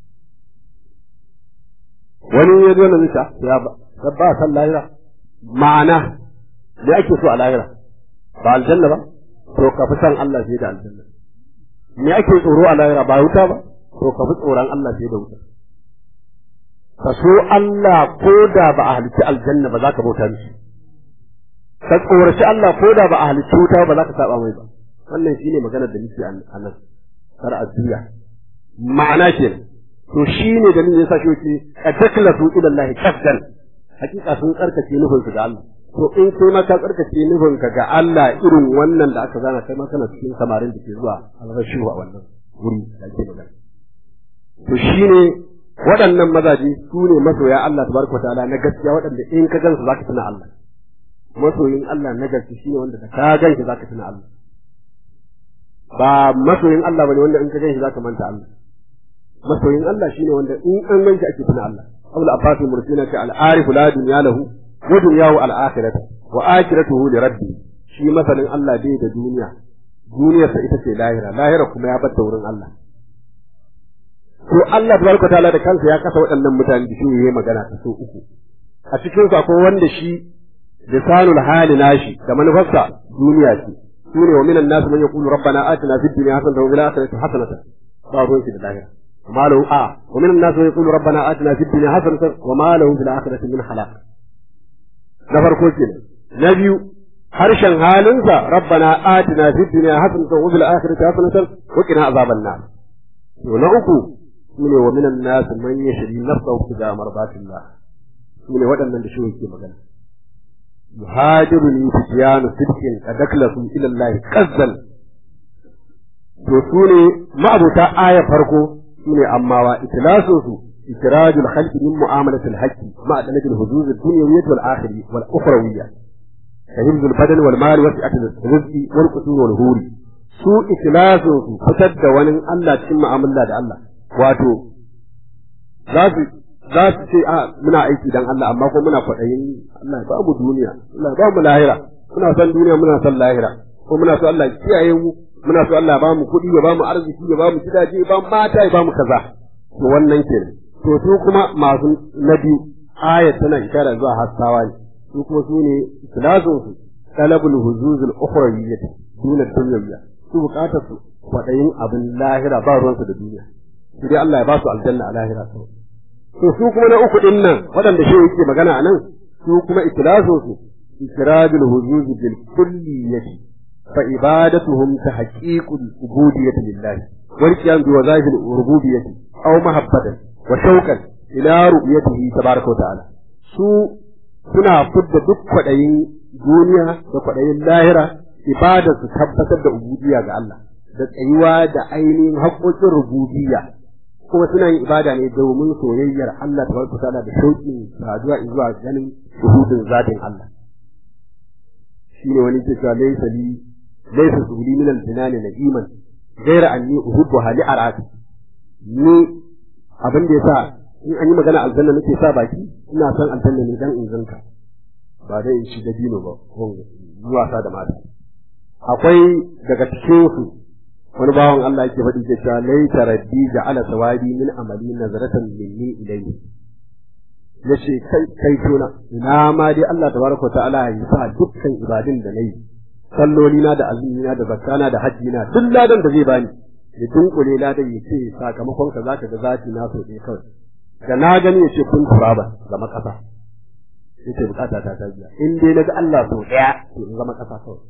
wani ya zo na nisa ya ba ba san lahira ma'ana me ake so a lahira ba aljanna ba to ka fi san Allah fiye da aljanna me ake tsoro a lahira ba wuta ba to ka fi tsoron Allah fiye da wuta ka so Allah ko da ba a halitta aljanna ba za ka bauta mishi ka tsoraci Allah ko da ba a halitta wuta ba za ka saba mai ba wannan shine maganar da nake a nan kar a juya ma'ana ke to shine da nake yasa shi yake ataklatu ila Allah qaddan hakika sun tsarkake nufin su ga Allah to in kai ma ka tsarkake nufin ka ga Allah irin wannan da aka zana kai ma kana cikin samarin da ke zuwa alrashi a wannan wuri da ake magana to shine waɗannan mazaje su ne masoya Allah tabaraka ta'ala na gaskiya waɗanda in ka gansu zaka tuna Allah masoyin Allah na gaskiya shine wanda da ka ganshi zaka tuna Allah ba masoyin Allah bane wanda in ka ganshi zaka manta Allah masoyin Allah shine wanda in an ganshi ake tuna Allah Abul Abbas Mursina ta al-arif la dunya lahu wa dunyahu al-akhirah wa akhiratuhu li rabbi shi masanin Allah bai da duniya duniyarsa ita ce lahira lahira kuma ya bar wurin Allah to Allah tabaraka ta'ala da kansa ya kasa waɗannan mutane da shi yayi magana ta so uku a cikin su akwai wanda shi lisanul hali nashi da manufarsa duniya ce sune wa minan nas man yaqulu rabbana atina fid dunya hasanatan wa fil akhirati hasanatan ba ruwan shi da lahira وما له آه ومن الناس من يقول ربنا آتنا في الدنيا حسنة وما له في الآخرة من خلاق na farko kenan na biyu harshen halinsa rabbana atina fid dunya hasanatan wa fil akhirati hasanatan wa qina azaban nar to na uku shine wa minan nas man yashri nafsahu fi marbatillah shine waɗannan da shi yake magana yuhajiruni fi tiyanu sidqin adaklasu ila Allah qazzal to sune ma'abuta aya farko sune ammawa itlasu su إخراج الخلق من معاملة الحج مع دلة الحدود الدنيوية والآخرة والأخروية كهمز البدن والمال وسعة الرزق والقصور والهور سوء إخلاص فتد ونن الله تكون معاملة الله واتو ذات ذات شيء muna aiki dan Allah amma ko muna kwaɗayin Allah ya bamu duniya Allah ya bamu lahira muna son duniya muna son lahira ko muna so Allah ya kiyaye mu muna so Allah ya bamu kuɗi ya bamu arziki ya bamu gidaje ya bamu mata ya bamu kaza to wannan kenan to su kuma masu na biyu ayat tana ishara zuwa hassawa ne su kuma su ne ikhlasun su talabul huzuzul ukhrawiyyah dunar dunyawiyya su bukatar su kwadayin abin lahira ba ruwan su da duniya su dai Allah ya ba su aljanna a lahira kawai to su kuma na uku din nan waɗanda shi yake magana a nan su kuma ikhlasun su ikradul huzuz bil kulliyyah fa ibadatuhum tahqiqul ubudiyyah lillah wal qiyam bi wazahil rububiyyah aw mahabbatan wa shauqan ila ru'yatihi tabaraka wa ta'ala su suna fudda duk kwadayin duniya da kwadayin lahira ibada su tabbatar da ubudiyya ga Allah da tsayuwa da ainihin haƙoƙin rububiyya kuma suna yin ibada ne domin soyayyar Allah tabaraka wa ta'ala da shauƙin saduwa zuwa ganin shuhudin zatin Allah shine wani ke cewa laysa li laysa subli min al-jinani na'iman ghayra anni uhibbu hali arati ni abin da yasa in an yi magana aljanna nake sa baki ina son aljanna ne dan in zanka ba dai in shi da dino ba ko zuwa sa da mata akwai daga cikin su wani bawan Allah yake faɗi ke cewa laita raddi ja'ala sawadi min amali nazaratan minni ilayhi yace kai kai tona ina ma dai Allah tabaraka ta'ala ya sa dukkan ibadun da nayi salloli na da azumi na da zakka da hajji na duk ladan da zai bani ya dunkule ladan ya ce sakamakon ka zaka ga zati na so ɗaya kawai da na gani ya ce kun turaba zama ƙasa ya ce bukata ta ta biya in dai naga Allah so ɗaya to in zama ƙasa kawai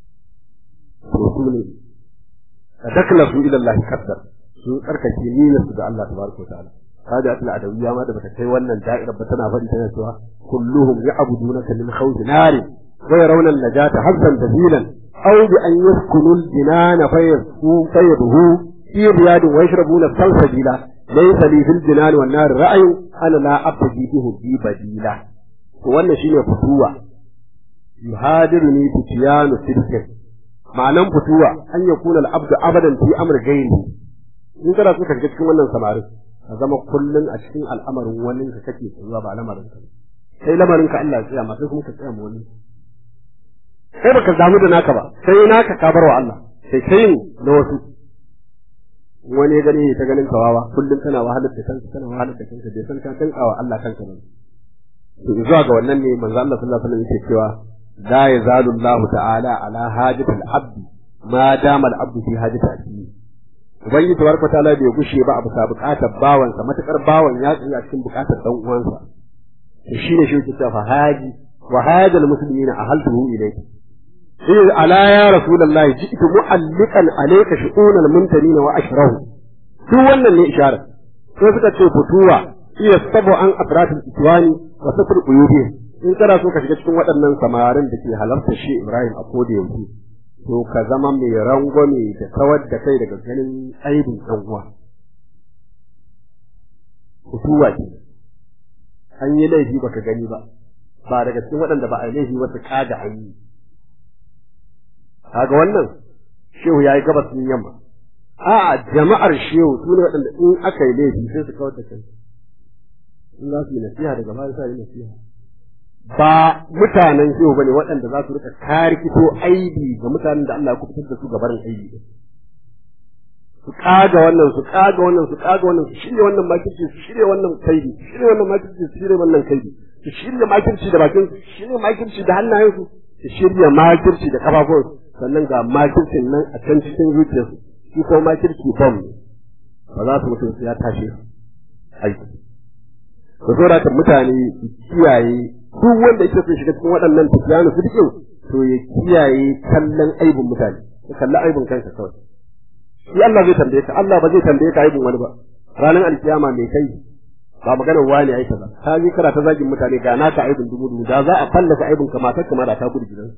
to su ne ka dakla su ila Allah kaddar su tsarkake niyyar su ga Allah tabaraka wa ta'ala kaga atul adawiyya ma da bata kai wannan da'irar ba tana faɗi tana cewa kulluhum ya'budunaka min khawfi nari wa yarawna an-najata hazzan dabilan أو بأن يسكنوا الجنان فيضهوا في رياض ويشربون السلسبيلا ليس لي في الجنان والنار رأي أنا لا أبتغي به بي بديلا wannan shine fituwa yuhadiruni fitiyanu sirkin ma'anan fituwa an ya kuna al'abdu abadan fi amr gairi in kana so ka shiga cikin wannan samarin ka zama kullun a cikin al'amarin wani ka kake tsayuwa ba lamarin ka sai lamarin ka Allah ya tsaya ma sai kuma ka tsaya mu wani sai baka damu da naka ba sai naka ka bar wa Allah sai kai na wasu wani ya gani ta ganin kawawa kullum tana wahalar da kanka tana wahalar da kanka bai san ka kankawa Allah kanka ba to zuwa ga wannan ne manzo Allah sallallahu alaihi wasallam yake cewa la yazalu Allah ta'ala ala hajatil abd ma dama al-abd fi hajati akhi ubangiji tabaraka ta'ala bai gushe ba a bisa bukatar bawansa matakar bawan ya tsaya cikin bukatar dan uwansa to shine shi yake cewa haji wa hajal muslimina ahaltuhu ilayka إذ ألا يا رسول الله جئت معلقا عليك شؤون الممتنين وأشره شو wannan ne isharar sai suka ce fituwa iya sabo an afratul itwani wa satr uyubi in kana so ka shiga cikin waɗannan samarin da ke halarta shi Ibrahim a koda yaushe to ka zama mai rangwame da kawar da kai daga ganin aibin ɗan uwa fituwa ce an yi laifi baka gani ba ba daga cikin waɗanda ba a laifi wasu kaga an yi kaga wannan shehu yayi gabas din yamma a jama'ar shehu su ne waɗanda in aka yi laifi sai su kawar da kai in za su yi nasiha daga baya sai yi nasiha ba mutanen shehu bane waɗanda za su rika karkito aibi ga mutanen da Allah ya kubutar da su ga barin aibi su kaga wannan su kaga wannan su kaga wannan su shirya wannan makirci su shirya wannan kaidi su shirya wannan makirci su shirya wannan kaidi su shirya makirci da bakin su shirya makirci da hannayen su su shirya makirci da kafafun sannan ga makircin nan a can cikin zuciyarsu shi ko makirci bom ne ba za su mutum su ya tashi aiki da saboda mutane su kiyaye duk wanda yake so shiga cikin waɗannan tafiyanu su dike to ya kiyaye kallon aibin mutane ya kalli aibin kansa kawai shi Allah zai tambaye ka Allah ba zai tambaye ka aibin wani ba ranar alkiyama mai kai ba maganar wani ai kaza ka ji kana ta zagin mutane ga naka aibin dubu dubu da za a fallasa aibin ka matar ma da ta gudu gidan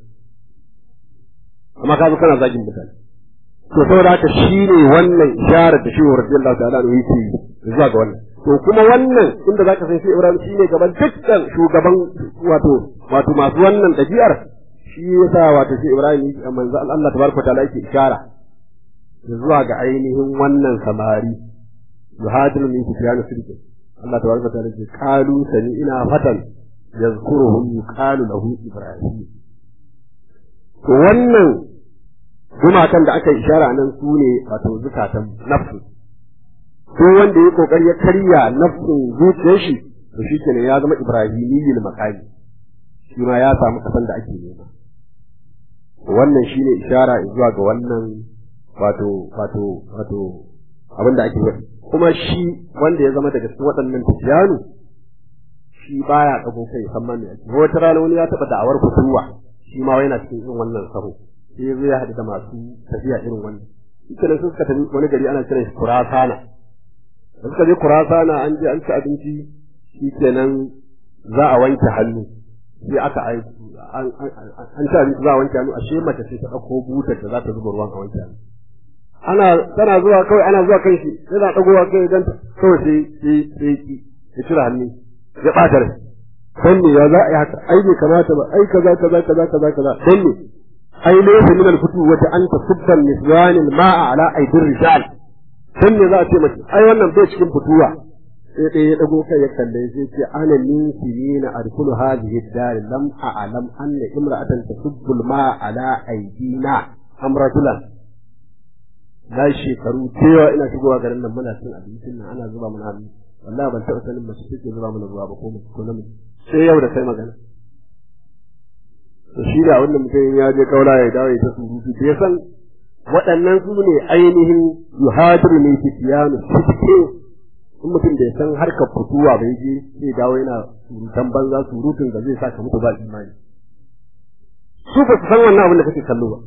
amma ka zo kana zagin mutane to saboda haka shine wannan isharar da shi wa radiyallahu ta'ala ne yake zuwa ga wannan to kuma wannan inda zaka san shi Ibrahim shine gaban dukkan shugaban wato wato masu wannan dabi'ar shi yasa wato shi Ibrahim yake manzo Allah tabaraka ta'ala yake ishara zuwa ga ainihin wannan samari yuhadiru min sufyan sidqi Allah tabaraka ta'ala yake qalu sani ina fatan yazkuruhum yuqalu lahu Ibrahim to wannan gumakan da aka ishara nan su ne wato zukatan nafsu ko wanda ya kokari ya karya nafsin zuciyar shi to shi kenan ya zama ibrahimiyyul makami shi ma ya samu kasan da ake nema wannan shine ishara zuwa ga wannan wato wato wato abin da ake faɗi kuma shi wanda ya zama daga cikin waɗannan tafiyanu shi baya ɗago kai san ma me ake wata rana wani ya taɓa da'awar kusurwa shi ma yana cikin irin wannan saho sai ya zo ya haɗu da masu tafiya irin wannan shi kenan sun suka tafi wani gari ana kiran shi kurasana da suka je kurasana an je an ci abinci shi kenan za a wanke hannu sai aka aiki an ci abinci za a wanke hannu ashe mace sai ta ɗauko butar da za ta zuba ruwan a wanke hannu ana tana zuwa kawai ana zuwa kan shi yana ɗagowa kai idan kawai sai sai sai ki ya cire hannu ya ɓata rai dan ne ya za a yi haka ai bai kamata ba ai kaza kaza kaza kaza kaza dan ne ai laysa min al-futu wa anta subban niswan al-ma'a ala aidir rijal dan ne za a ce mace ai wannan bai cikin fituwa sai dai ya dago kai ya kalle sai ce ana min sirina adkhulu hadhihi ad-dar lam a'lam anna imra'atan tasubbu al-ma'a ala aydina am rajulan na shekaru cewa ina shigowa garin nan muna cin abincin nan ana zuba mana abinci wallahi ban taɓa sanin mace take zuba mana ruwa ba ko mace ko namiji sai yau da kai magana to shi da wannan mutum ya je kaula ya dawo ya ta surutu da ya san waɗannan su ne ainihin yuhadiru ne fitiyanu fitke in mutum da ya san harkar fituwa bai je sai dawo yana surutan banza surutun da zai sa ka mutu ba imani su ba su san wannan abin da kake kallo ba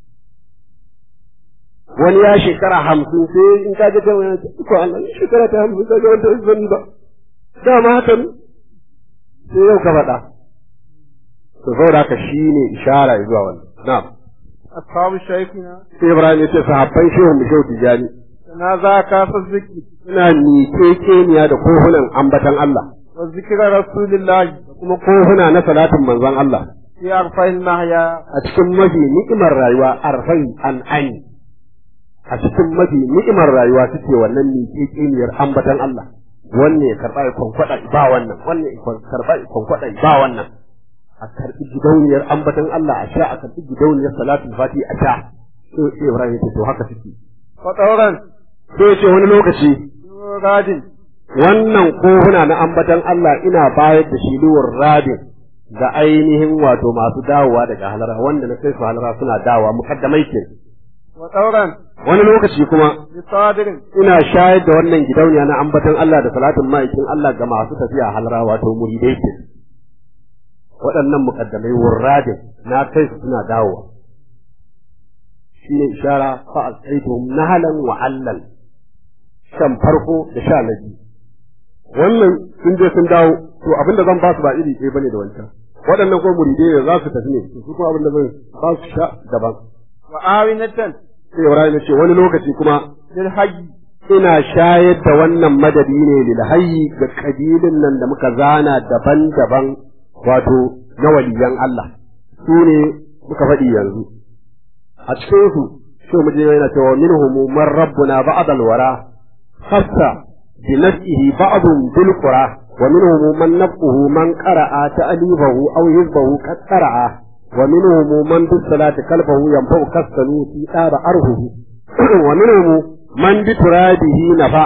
wani ya shekara hamsin sai in ka je kan wani ko Allah ne shekara ta hamsin ka ga wanda zan ba dama haka ne sai yau ka faɗa to saboda haka shine ishara zuwa wannan na'am ashabu shaykhina sai Ibrahim ya ce sahabban shehu mu shehu tijani na za ka fa zikri suna niƙeƙeniya da kohunan ambatan Allah wa zikra rasulillahi da kuma kohuna na salatin manzon Allah fi arfa'in nahya a cikin mafi ni'imar rayuwa arfai an ani a cikin mafi ni'imar rayuwa suke wannan niƙeƙeniyar ambatan Allah wannan ya karɓa ya kwankwada ba wannan wannan ya karɓa ya kwankwada ba wannan a karɓi gidauniyar ambatan Allah a sha a karɓi gidauniyar salatul fati a sha sai Ibrahim ya ce to haka suke wa tawran sai ya ce wani lokaci radin wannan kohuna na ambatan Allah ina bayar da shi luwar rabin ga ainihin wato masu dawowa daga halara wanda na kai su halara suna dawowa mukaddamai ke wa tawran wani lokaci kuma bi sadirin ina shayar da wannan gidauniya na ambatan Allah da salatin ma'aikin Allah ga masu tafiya halara wato muridai ke waɗannan mukaddamai wurradin na kai su suna dawowa shi ne ishara fa asaitum nahalan wa allal shan farko da sha na biyu wannan sun je sun dawo to abin da zan ba su ba iri ɗaya bane da wancan waɗannan ko muridai ne za su tafi ne to su kuma abin da zan ba su sha daban wa awinatan sai Ibrahim ya ce wani lokaci kuma lil hayy ina shayar da wannan madadi ne lil hayyi ga kabilin nan da muka zana daban-daban wato na waliyan Allah su ne muka faɗi yanzu a cikin su sai mu je yana cewa minhum man rabbuna ba'd al-wara khassa bi nafsihi ba'd bil qura wa minhum man nafsuhu man qara'a ta'lifahu aw hizbahu qad qara'a wa minhum man bis salati kalbahu yanfa'u kasanu fi dara arhuhu wa minhum man bi turabihi nafa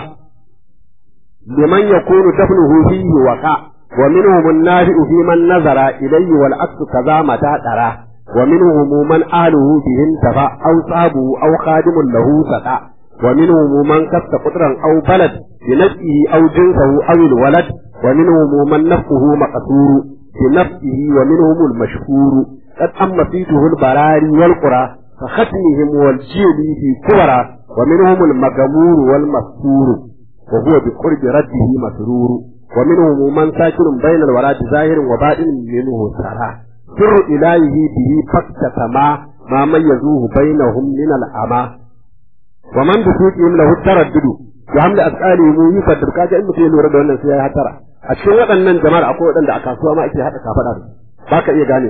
liman yakunu dafnuhu fihi waqa ومنهم النافع في من نظر إليه والعكس كذا متى ترى ومنهم من أهله به انتفع أو صابه أو خادم له سقى ومنهم من كسب قطرا أو بلد بنفسه أو جنسه أو الولد ومنهم من نفسه مقصور بنفسه ومنهم المشهور قد أما فيته البراري والقرى فختمهم والجيل في كبرى ومنهم المجمور والمسكور وهو بقرب رده مسرور ومنهم من ساكن بين الورى ظاهر وباطن منه سرى سر إلهه به فكة ما ما ميزوه بينهم من الأمى ومن بسوطهم له التردد وحمل أسئالهم يفدر كاجا إنه في لورا دون سيا ترى أشكي waɗannan jama'ar akwai waɗanda a kasuwa ma ake haɗa kafaɗa da ba ka iya gane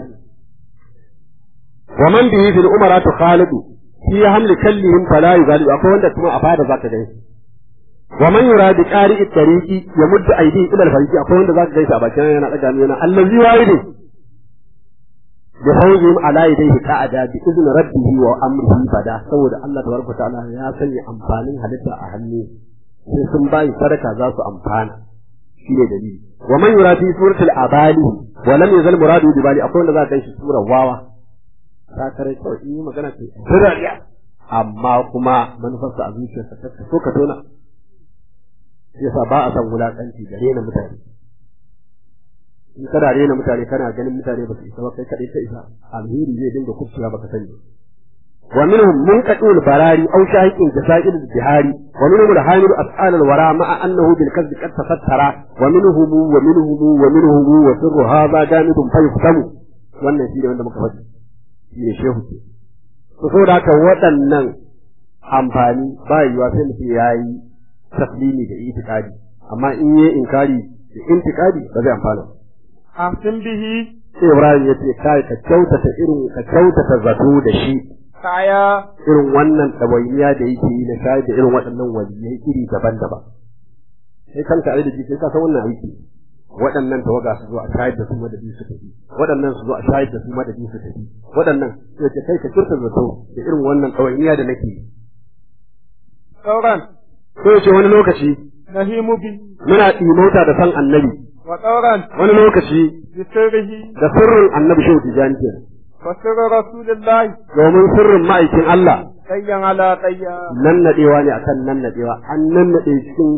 wa man bihi fil umara tu khalidu fi hamli kallihim fala yughalibu akwai wanda kuma a fada zaka gani wa man yuradi qari'i tariqi yamuddu aydihi ila al-fariqi akwai wanda zaka gaisa a bakin yana daga ni yana allazi wahidin bi hawzihim ala yadayhi ka'ada bi izni rabbihi wa amrihi bada saboda Allah tabaraka ta'ala ya sanya amfanin halitta a hannu sai sun bayi sadaka za su amfana shine dalili wa man yuradi suratul abali wa lam yazal muradu bi bali akwai wanda za ka ganshi surar wawa ta kare kawai in yi magana ce birariya amma kuma manufarsa a zuciyarsa ta so ka tona yasa ba a san wulakanci da rena mutane in kana rena mutane kana ganin mutane ba su isa ba kai kadai ka isa alheri zai dinga kufciya baka sani wa minhum munqatul barari aw shahiqin jasail al-bihari wa minhum al-hamil as'al al-wara ma'a annahu bil kadhb qad tafattara wa minhum wa minhum wa minhum wa sirru hadha jamidun fa yuftamu wannan shi ne wanda muka faɗi shi ne shehu ke to saboda haka waɗannan amfani ba yiwa sai mutum ya yi taslimi da itikadi amma in yi inkari da intikadi ba zai amfana ahsin bihi sai Ibrahim ya ce kai ka kyautata irin ka kyautata zato da shi kaya irin wannan ɗawainiya da yake yi na shayar da irin waɗannan waliyai iri daban-daban sai kanka ai da ji sai ka san wannan aiki waɗannan tawaga su zo a shayar da su madadi su tafi waɗannan su zo a shayar da su madadi su tafi waɗannan sai ce kai ka kirta zato da irin wannan ɗawainiya da nake yi sauran ko ya ce wani lokaci nahimu bi muna ɗimauta da san annabi wa sauran wani lokaci bi sirrihi da sirrin annabi shehu tijani ke wa sirru rasulillahi domin sirrin ma'aikin Allah qayyan ala qayya nan naɗewa ne akan nan naɗewa an nan naɗe cikin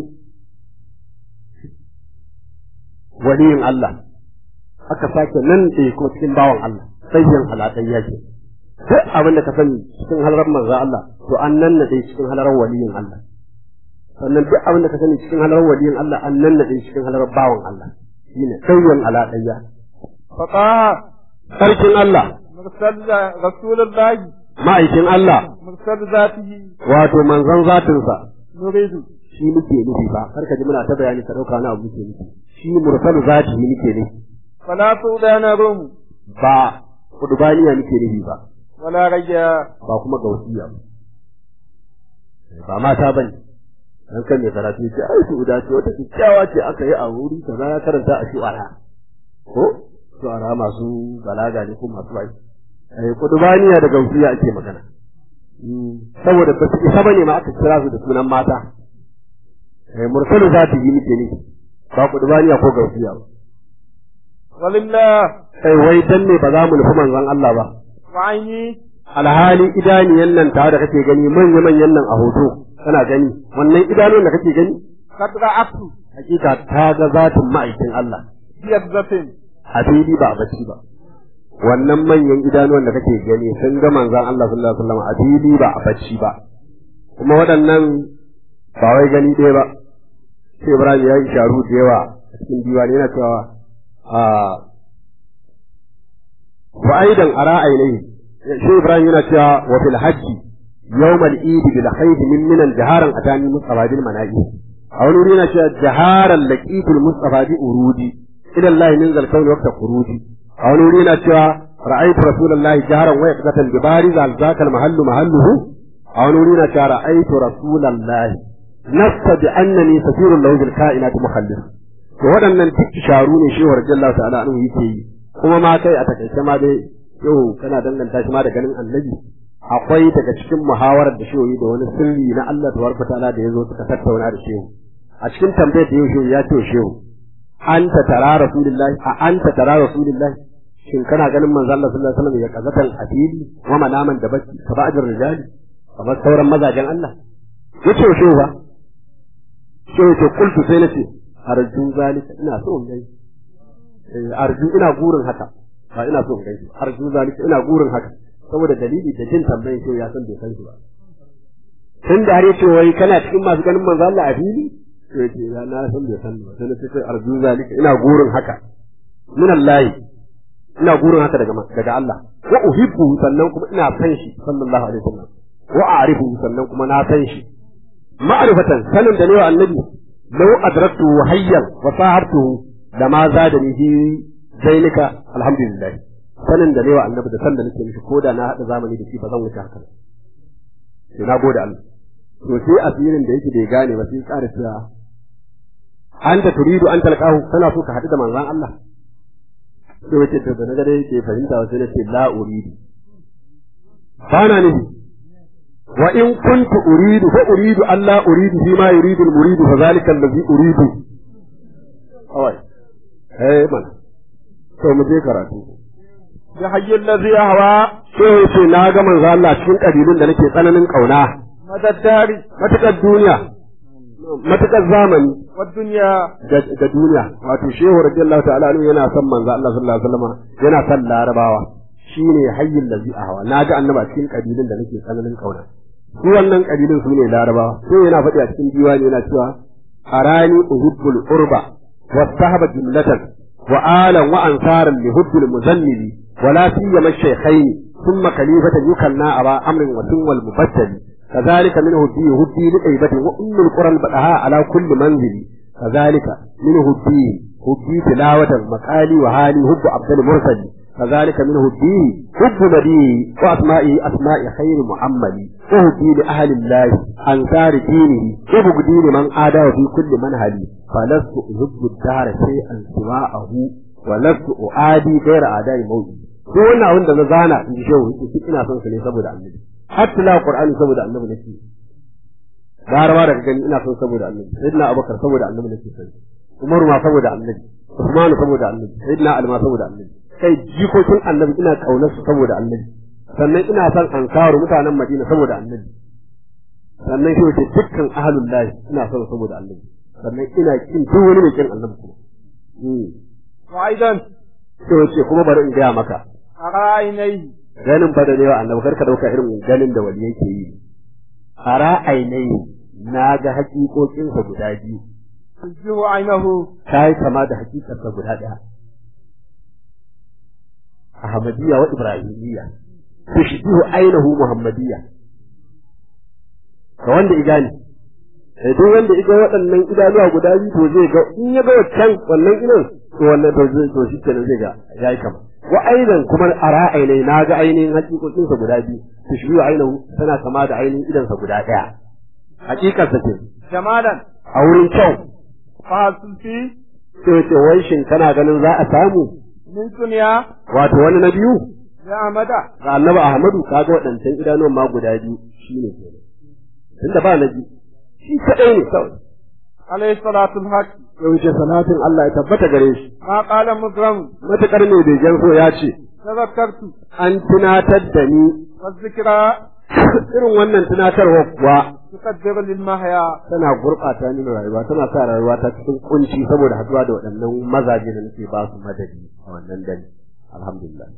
waliyin Allah aka sake nan ɗaya ko cikin bawan Allah sayyan alaƙayya ce duk abin da ka sani cikin halarar manzo Allah to an nan naɗe cikin halarar waliyin Allah sannan duk abin da ka sani cikin halarar waliyin Allah an nan naɗe cikin halarar bawan Allah shine sayyan alaƙayya fataha sarkin Allah mursal rasulillahi ma'aikin Allah mursal zatihi wato manzon zatinsa nuridu shi muke nufi ba kar ka ji muna ta bayani ka ɗauka wani abu muke nufi shi mursalu zati muke nufi fala tudana rum ba kudubaniya muke nufi ba wala rayya ba kuma gausiya ba ba mata bane dan kan mai karatu ce ai su da ce wata kyakkyawa ce aka yi a wuri kaza ya karanta a shu'ara ko shu'ara masu balaga ne ko masu bai eh kudubaniya da gausiya ake magana saboda ba su isa bane ma aka kira su da sunan mata eh mursalu zati muke nufi ba kudubaniya ko gausiya ba walillah kai wai dan ne ba za mu nufi manzon Allah ba wa aini alhali idaniyan nan tare da kake gani manya manyan nan a hoto kana gani wannan idanun da kake gani qad ra'atu hakika ta ga zatin ma'aikin Allah biyadzatin a fili ba a bacci ba wannan manyan idanuwan da kake gani sun ga manzon Allah sallallahu alaihi wasallam a fili ba a bacci ba kuma waɗannan ba wai gani ɗaya ba sai Ibrahim ya yi sharu da yawa a cikin diwani yana cewa a wa aidan ara ainihi shi Ibrahim yana cewa wa fil hajji yawm al-eid bil khayr min minan jaharan atani mustafa bil mana'i a wani wuri yana cewa jaharan laqitul mustafa bi urudi ila Allah min zal kawn waqta khurudi a wani wuri yana cewa ra'aytu rasulullahi jaharan wa yaqatan bi bariz al zakal mahallu mahalluhu a wani wuri yana cewa ra'aytu rasulullahi nasta bi annani safirun lahu bil kainat mukhallis to waɗannan duk isharu ne shi wa radiyallahu ta'ala anhu yake yi kuma ma kai a takaice ma dai yau kana danganta shi ma da ganin annabi akwai daga cikin muhawarar da shi da wani sirri na Allah tabaraka ta'ala da yazo suka tattauna da shehu a cikin tambayar da yau ya ce shehu anta tara rasulullahi a anta tara rasulullahi shin kana ganin manzo Allah sallallahu alaihi wasallam ya kazatan afili wa manaman da baki ka ba'dir rijali kamar sauran mazajen Allah yace shehu ba shehu ce kultu sai nace arju zalika ina so in gani arju ina gurin haka ba ina so in gaishe arju zalika ina gurin haka saboda dalili da jin tambayin shi ya san bai san shi ba tun da har yace wai kana cikin masu ganin manzo Allah a fili to yace ya na san bai san ba sai nace arju zalika ina gurin haka min Allah ina gurin haka daga daga Allah wa uhibbu sannan kuma ina san shi sallallahu alaihi wasallam wa a'rifu sannan kuma na san shi ma'rifatan sanin da ne wa annabi law adraktu hayyan wa sahabtu lama zadani fi zainika alhamdulillah sanin da ne wa annabi da san da nake mishi koda na hada zamani da shi ba zan wuce haka sai na gode Allah to sai asirin da yake bai gane ba sai ƙara cewa anta turidu an talqahu kana so ka hadu da manzon Allah sai wace to da gare yake fahimta wasu ne ce la uridu bana nufi wa in kuntu uridu fa uridu alla uridu fi ma yuridu al muridu fa zalika allazi uridu kawai eh man to mu je karatu bi hayyin ladhi ahwa sai yace na ga manzo Allah cikin kabilun da nake tsananin kauna madaddari matakar duniya matakar zamani wa dunya da duniya wato shehu radiyallahu ta'ala anhu yana son manzo Allah sallallahu alaihi wasallam yana son larabawa shine hayyin ladhi ahwa na ga annaba cikin kabilun da nake tsananin kauna su wannan kabilun su ne larabawa sai yana faɗi a cikin diwani yana cewa arani uhibbul urba والصحب جملة وآلا وأنصارا لهد المزنب ولا سيما الشيخين ثم خليفة يكلنا أبا أمر وسن المبتل كذلك من هدي هدي لأيبة وأم القرى البقاء على كل منزل كذلك من هدي هدي تلاوة مقالي وهالي هب عبد المرسل كذلك من هدي هب نبيه وأسمائه أسماء خير محمد وهدي لأهل الله أنصار دينه وبغدي لمن آداه في كل منهل فلست أحب الدار شيئا سواءه ولست أعادي غير أعداء موتي ko wannan abin da na zana in ji shehu yake ina son su ne saboda annabi har tila qur'ani saboda annabi nake garawa daga gani ina son saboda annabi sayyidina abubakar saboda annabi nake son umaru ma saboda annabi usmanu saboda annabi sayyidina ali ma saboda annabi kai jikokin annabi ina kaunar su saboda annabi sannan ina son ansaru mutanen madina saboda annabi sannan shi wace dukkan ahlul lahi ina son saboda annabi sannan ina kin duk wani mai kin annabi kuma wa aidan sai wace kuma bari in gaya maka arainai ganin ba da ne wa annabi karka dauka irin ganin da wali yake yi a ra'ainai na ga hakikokinsa guda biyu tujihu ainahu ta yi kama da hakikarsa guda ɗaya Ahmadiyya wa Ibrahimiyya tushbihu ainihu Muhammadiyya ga wanda igani sai duk wanda iga waɗannan idanuwa guda biyu to zai ga in ya ga wancan wannan idan to wannan to zai to shi kenan zai ga yayi kama wa aidan kuma a ra'ainai na ga ainihin hakikokinsa guda biyu tushbihu ainihu tana kama da ainihin idansa guda ɗaya hakikarsa ce jamalan a wurin kyau fasulti sai ce wai shin kana ganin za a samu min duniya wato wani na biyu ya amada ga annabi Ahmadu kaga waɗancan idanuwan ma guda biyu shine kenan tunda ba na biyu shi kadai ne kawai alayhi salatu alhaq yaushe salatin Allah ya tabbata gare shi ma qala mukram matakar ne bai jan so ya ce tazakkartu an tunatar da ni wa zikra irin wannan tunatarwa kuwa tuqaddiru lil mahya tana gurɓata ni rayuwa tana sa rayuwa ta cikin kunci saboda haduwa da waɗannan mazaje da nake ba su madadi a wannan dare alhamdulillah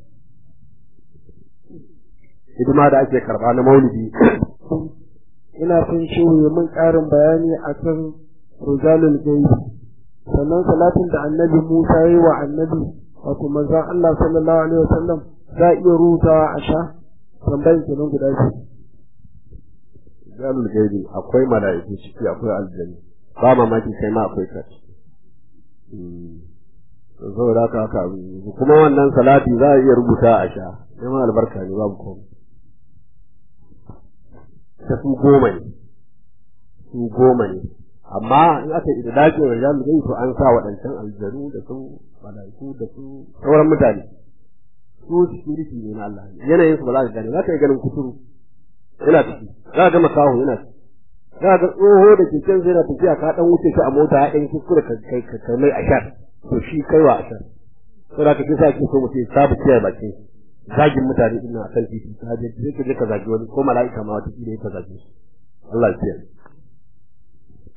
hidima da ake karɓa na maulidi ina son shehu ya mun ƙarin bayani akan rujalul gaibi sannan salatin da annabi Musa ya yi wa annabi wato manzon Allah sallallahu alaihi wasallam za a iya rutawa a sha tambayin kenan guda biyu jalul gaibi akwai mala'iku ciki akwai aljanna ba mamaki kai ma akwai ka saboda haka haka kuma wannan salati za a iya rubuta a sha neman albarka ne babu komai ta su goma ne su goma ne amma in aka yi da dace wa jalul gaibi to an sa waɗancan aljanu da su mala'iku da su sauran mutane su security ne na Allah yanayin su ba za ka gane za ka yi ganin kuturu yana tafi za ka ga makaho yana tafi za ka ga tsoho da keken zai na tafiya ka dan wuce shi a mota ya dan kuskure ka kai ka kai mai ashar to shi kai wa ashar to da ka kisa ake so mutum sabu kiyaye bakin shi zagin mutane din nan akan titi ka je sai ka je ka zagi wani ko mala'ika ma wata kila ka zage shi Allah ya kiyaye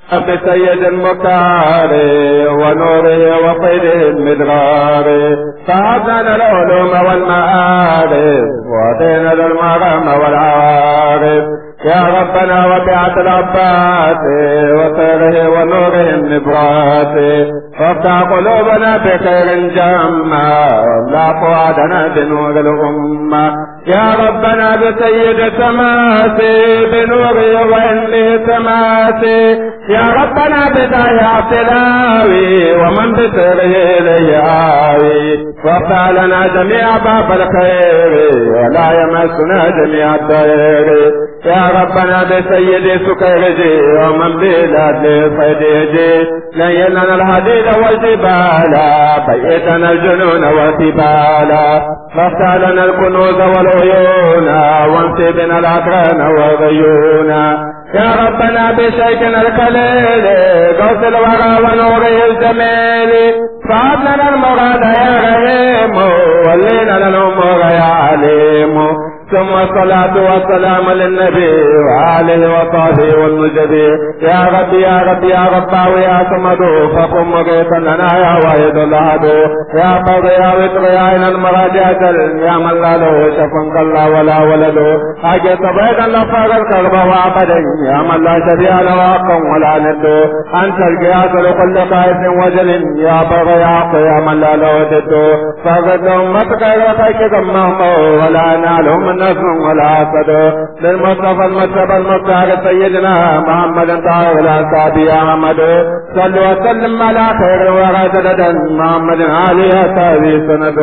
بسيد المختار ونوره وخيره المدرار فهبنا العلوم والمعارف ودينا المرام والعارف يا ربنا وبعت العباس وخيره ونوره النبرات وافتح قلوبنا بخير جمع لا قعدنا بنور الأمة يا ربنا بسيد تماسي بنوره وإنه تماسي يا ربنا بداية تلاوي ومن بسره لياوي وافتح لنا جميع باب الخير ولا يمسنا جميع الضير يا ربنا بسيد سكرجي ومن بلاد صديجي ليلنا الحديد والجبال بيتنا الجنون والثبال وافتح لنا الكنوز والعيون وانصبنا الاكرام والغيون يا ربنا بشيكنا الكليل قوس الورى ونوره الجميل فهب لنا المراد يا رحيم ولينا الامور يا عليم ثم الصلاة والسلام للنبي وآله وصحبه والمجدي يا ربي يا ربي يا رب ويا صمد فقم مغيثا لنا يا واحد الأحد يا قاضي يا وتر يا عين المراجع يا من لا له شف كلا ولا ولد حاجة بيدا لفاق الكرب وعقدا يا من لا شبيه له حقا ولا ند أنت القياس لكل قائد وجل يا بغي يا من لا له ضد فقد أمتك غيرتك ذمهم ولا نالهم من نصر ولا حسد للمصطفى المجتبى المختار سيدنا محمد طاهر الأنصابي يا محمد صلوا وسلم على خير ورسددا محمد علي أصحابه سند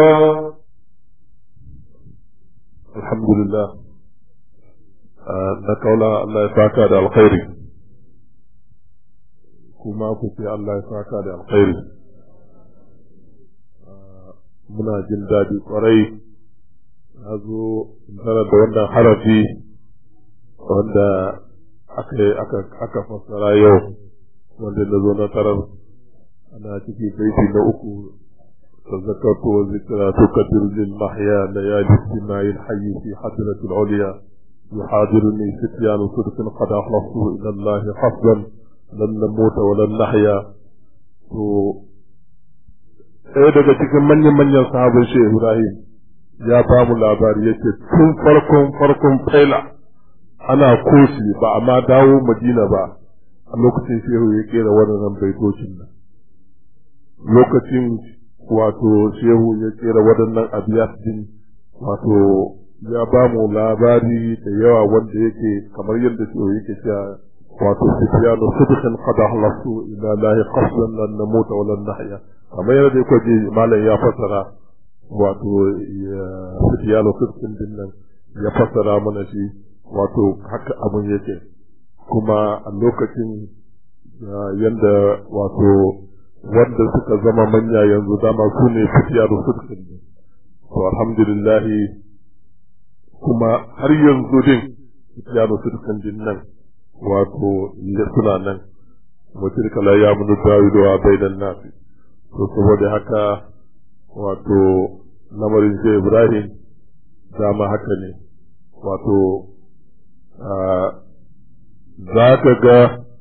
الحمد لله na kaula Allah ya saka da alkhairi kuma ku ce Allah ya saka da alkhairi muna jin daɗi kwarai na zo tare da wannan harafi wanda aka aka fassara yau wanda na zo na tarar ana ciki baiti na uku تذكرت وذكرى تكدر للمحيا ليالي اجتماع الحي في حضرة العليا يحاضرني فتيان صدق قد أخلصت إلى الله حسبا لن نموت ولن نحيا ɗaya daga cikin manyan-manyan sahabin Shehu Ibrahim ya ba mu labari yake tun farkon farkon faila ana koshi ba a ma dawo Madina ba a lokacin Shehu ya kera waɗannan baitocin nan lokacin wato Shehu ya kera waɗannan abiyat din wato ya ba mu labari da yawa wanda yake kamar yadda Shehu yake cewa wato sufyanu sidqan qad ahlasu ila lahi qasdan lan namuta wa lan nahya kamar yadda yake ji malam ya fassara wato sufyanu sidqan din nan ya fassara mana shi wato haka abun yake kuma a lokacin yanda wato wanda suka zama manya yanzu dama su ne sufyanu sidqan din to alhamdulillah kuma har yanzu din sufyanu sidqan din nan wato suna nan wacce kala ya munu dawido a baidan nafi to saboda haka wato lamarin sai ibrahim dama haka ne wato za ka ga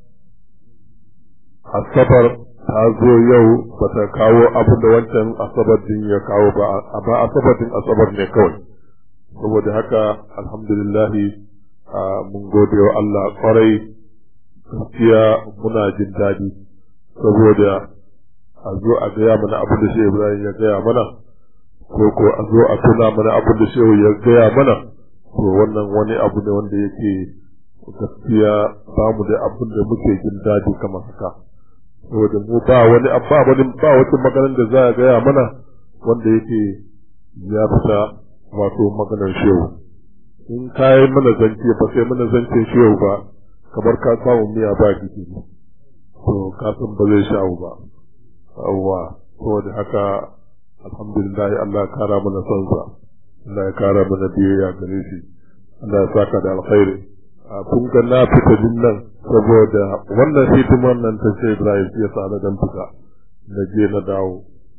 asabar ta zo yau ba ta kawo abin da wancan asabar din ya kawo ba amma asabar din asabar ne kawai saboda haka alhamdulillahi mun gode wa Allah kwarai gaskiya muna jin daɗi saboda a zo a gaya mana abin da shi Ibrahim ya gaya mana ko ko a zo a tuna mana abin da shehu ya gaya mana to wannan wani abu ne wanda yake gaskiya ba mu da abin da muke jin daɗi kamar haka saboda mu ba wani ba wani ba wata maganar da za a gaya mana wanda yake ya fita wato maganar shehu in ka yi mana zance ba sai mana zancen shehu ba kamar ka samu miya ba gidi to ka san ba zai sha'u ba yawwa saboda haka alhamdulillah Allah ya kara mana son sa Allah ya kara mana biyayya gare shi Allah ya saka da alkhairi a kun ga na fita din nan saboda wannan hidiman nan ta ce Ibrahim ya sa na dan fita na je na dawo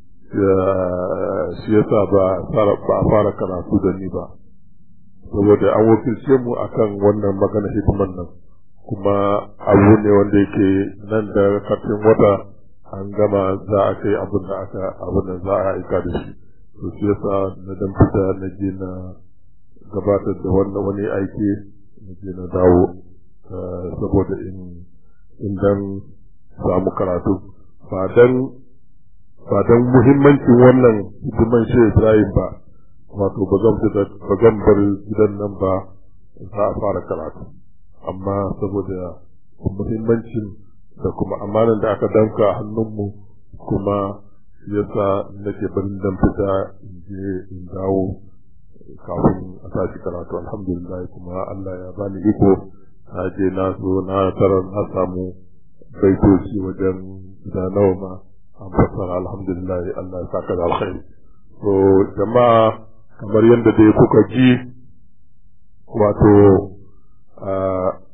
shi yasa ba a fara karatu da ni ba saboda an wakilce mu akan wannan magana hidiman nan kuma abu ne wanda yake nan da kafin wata an gama za a kai abin da aka abin da za a aika da shi to shi yasa na dan fita na je na gabatar da wannan wani aiki na je na dawo saboda in in dan samu karatu ba dan ba dan muhimmancin wannan hidiman shi Ibrahim ba wato ba zan fita ba zan bar gidan nan ba za a fara karatu amma saboda muhimmancin da kuma amanan da aka danka a hannunmu kuma yasa nake barin dan fita in je in dawo kafin a tashi karatu alhamdulillah kuma Allah ya bani iko na je na zo na tarar na samu baitoci wajen da nawa ma an fassara alhamdulillah Allah ya saka da alkhairi to jama'a kamar yadda dai kuka ji wato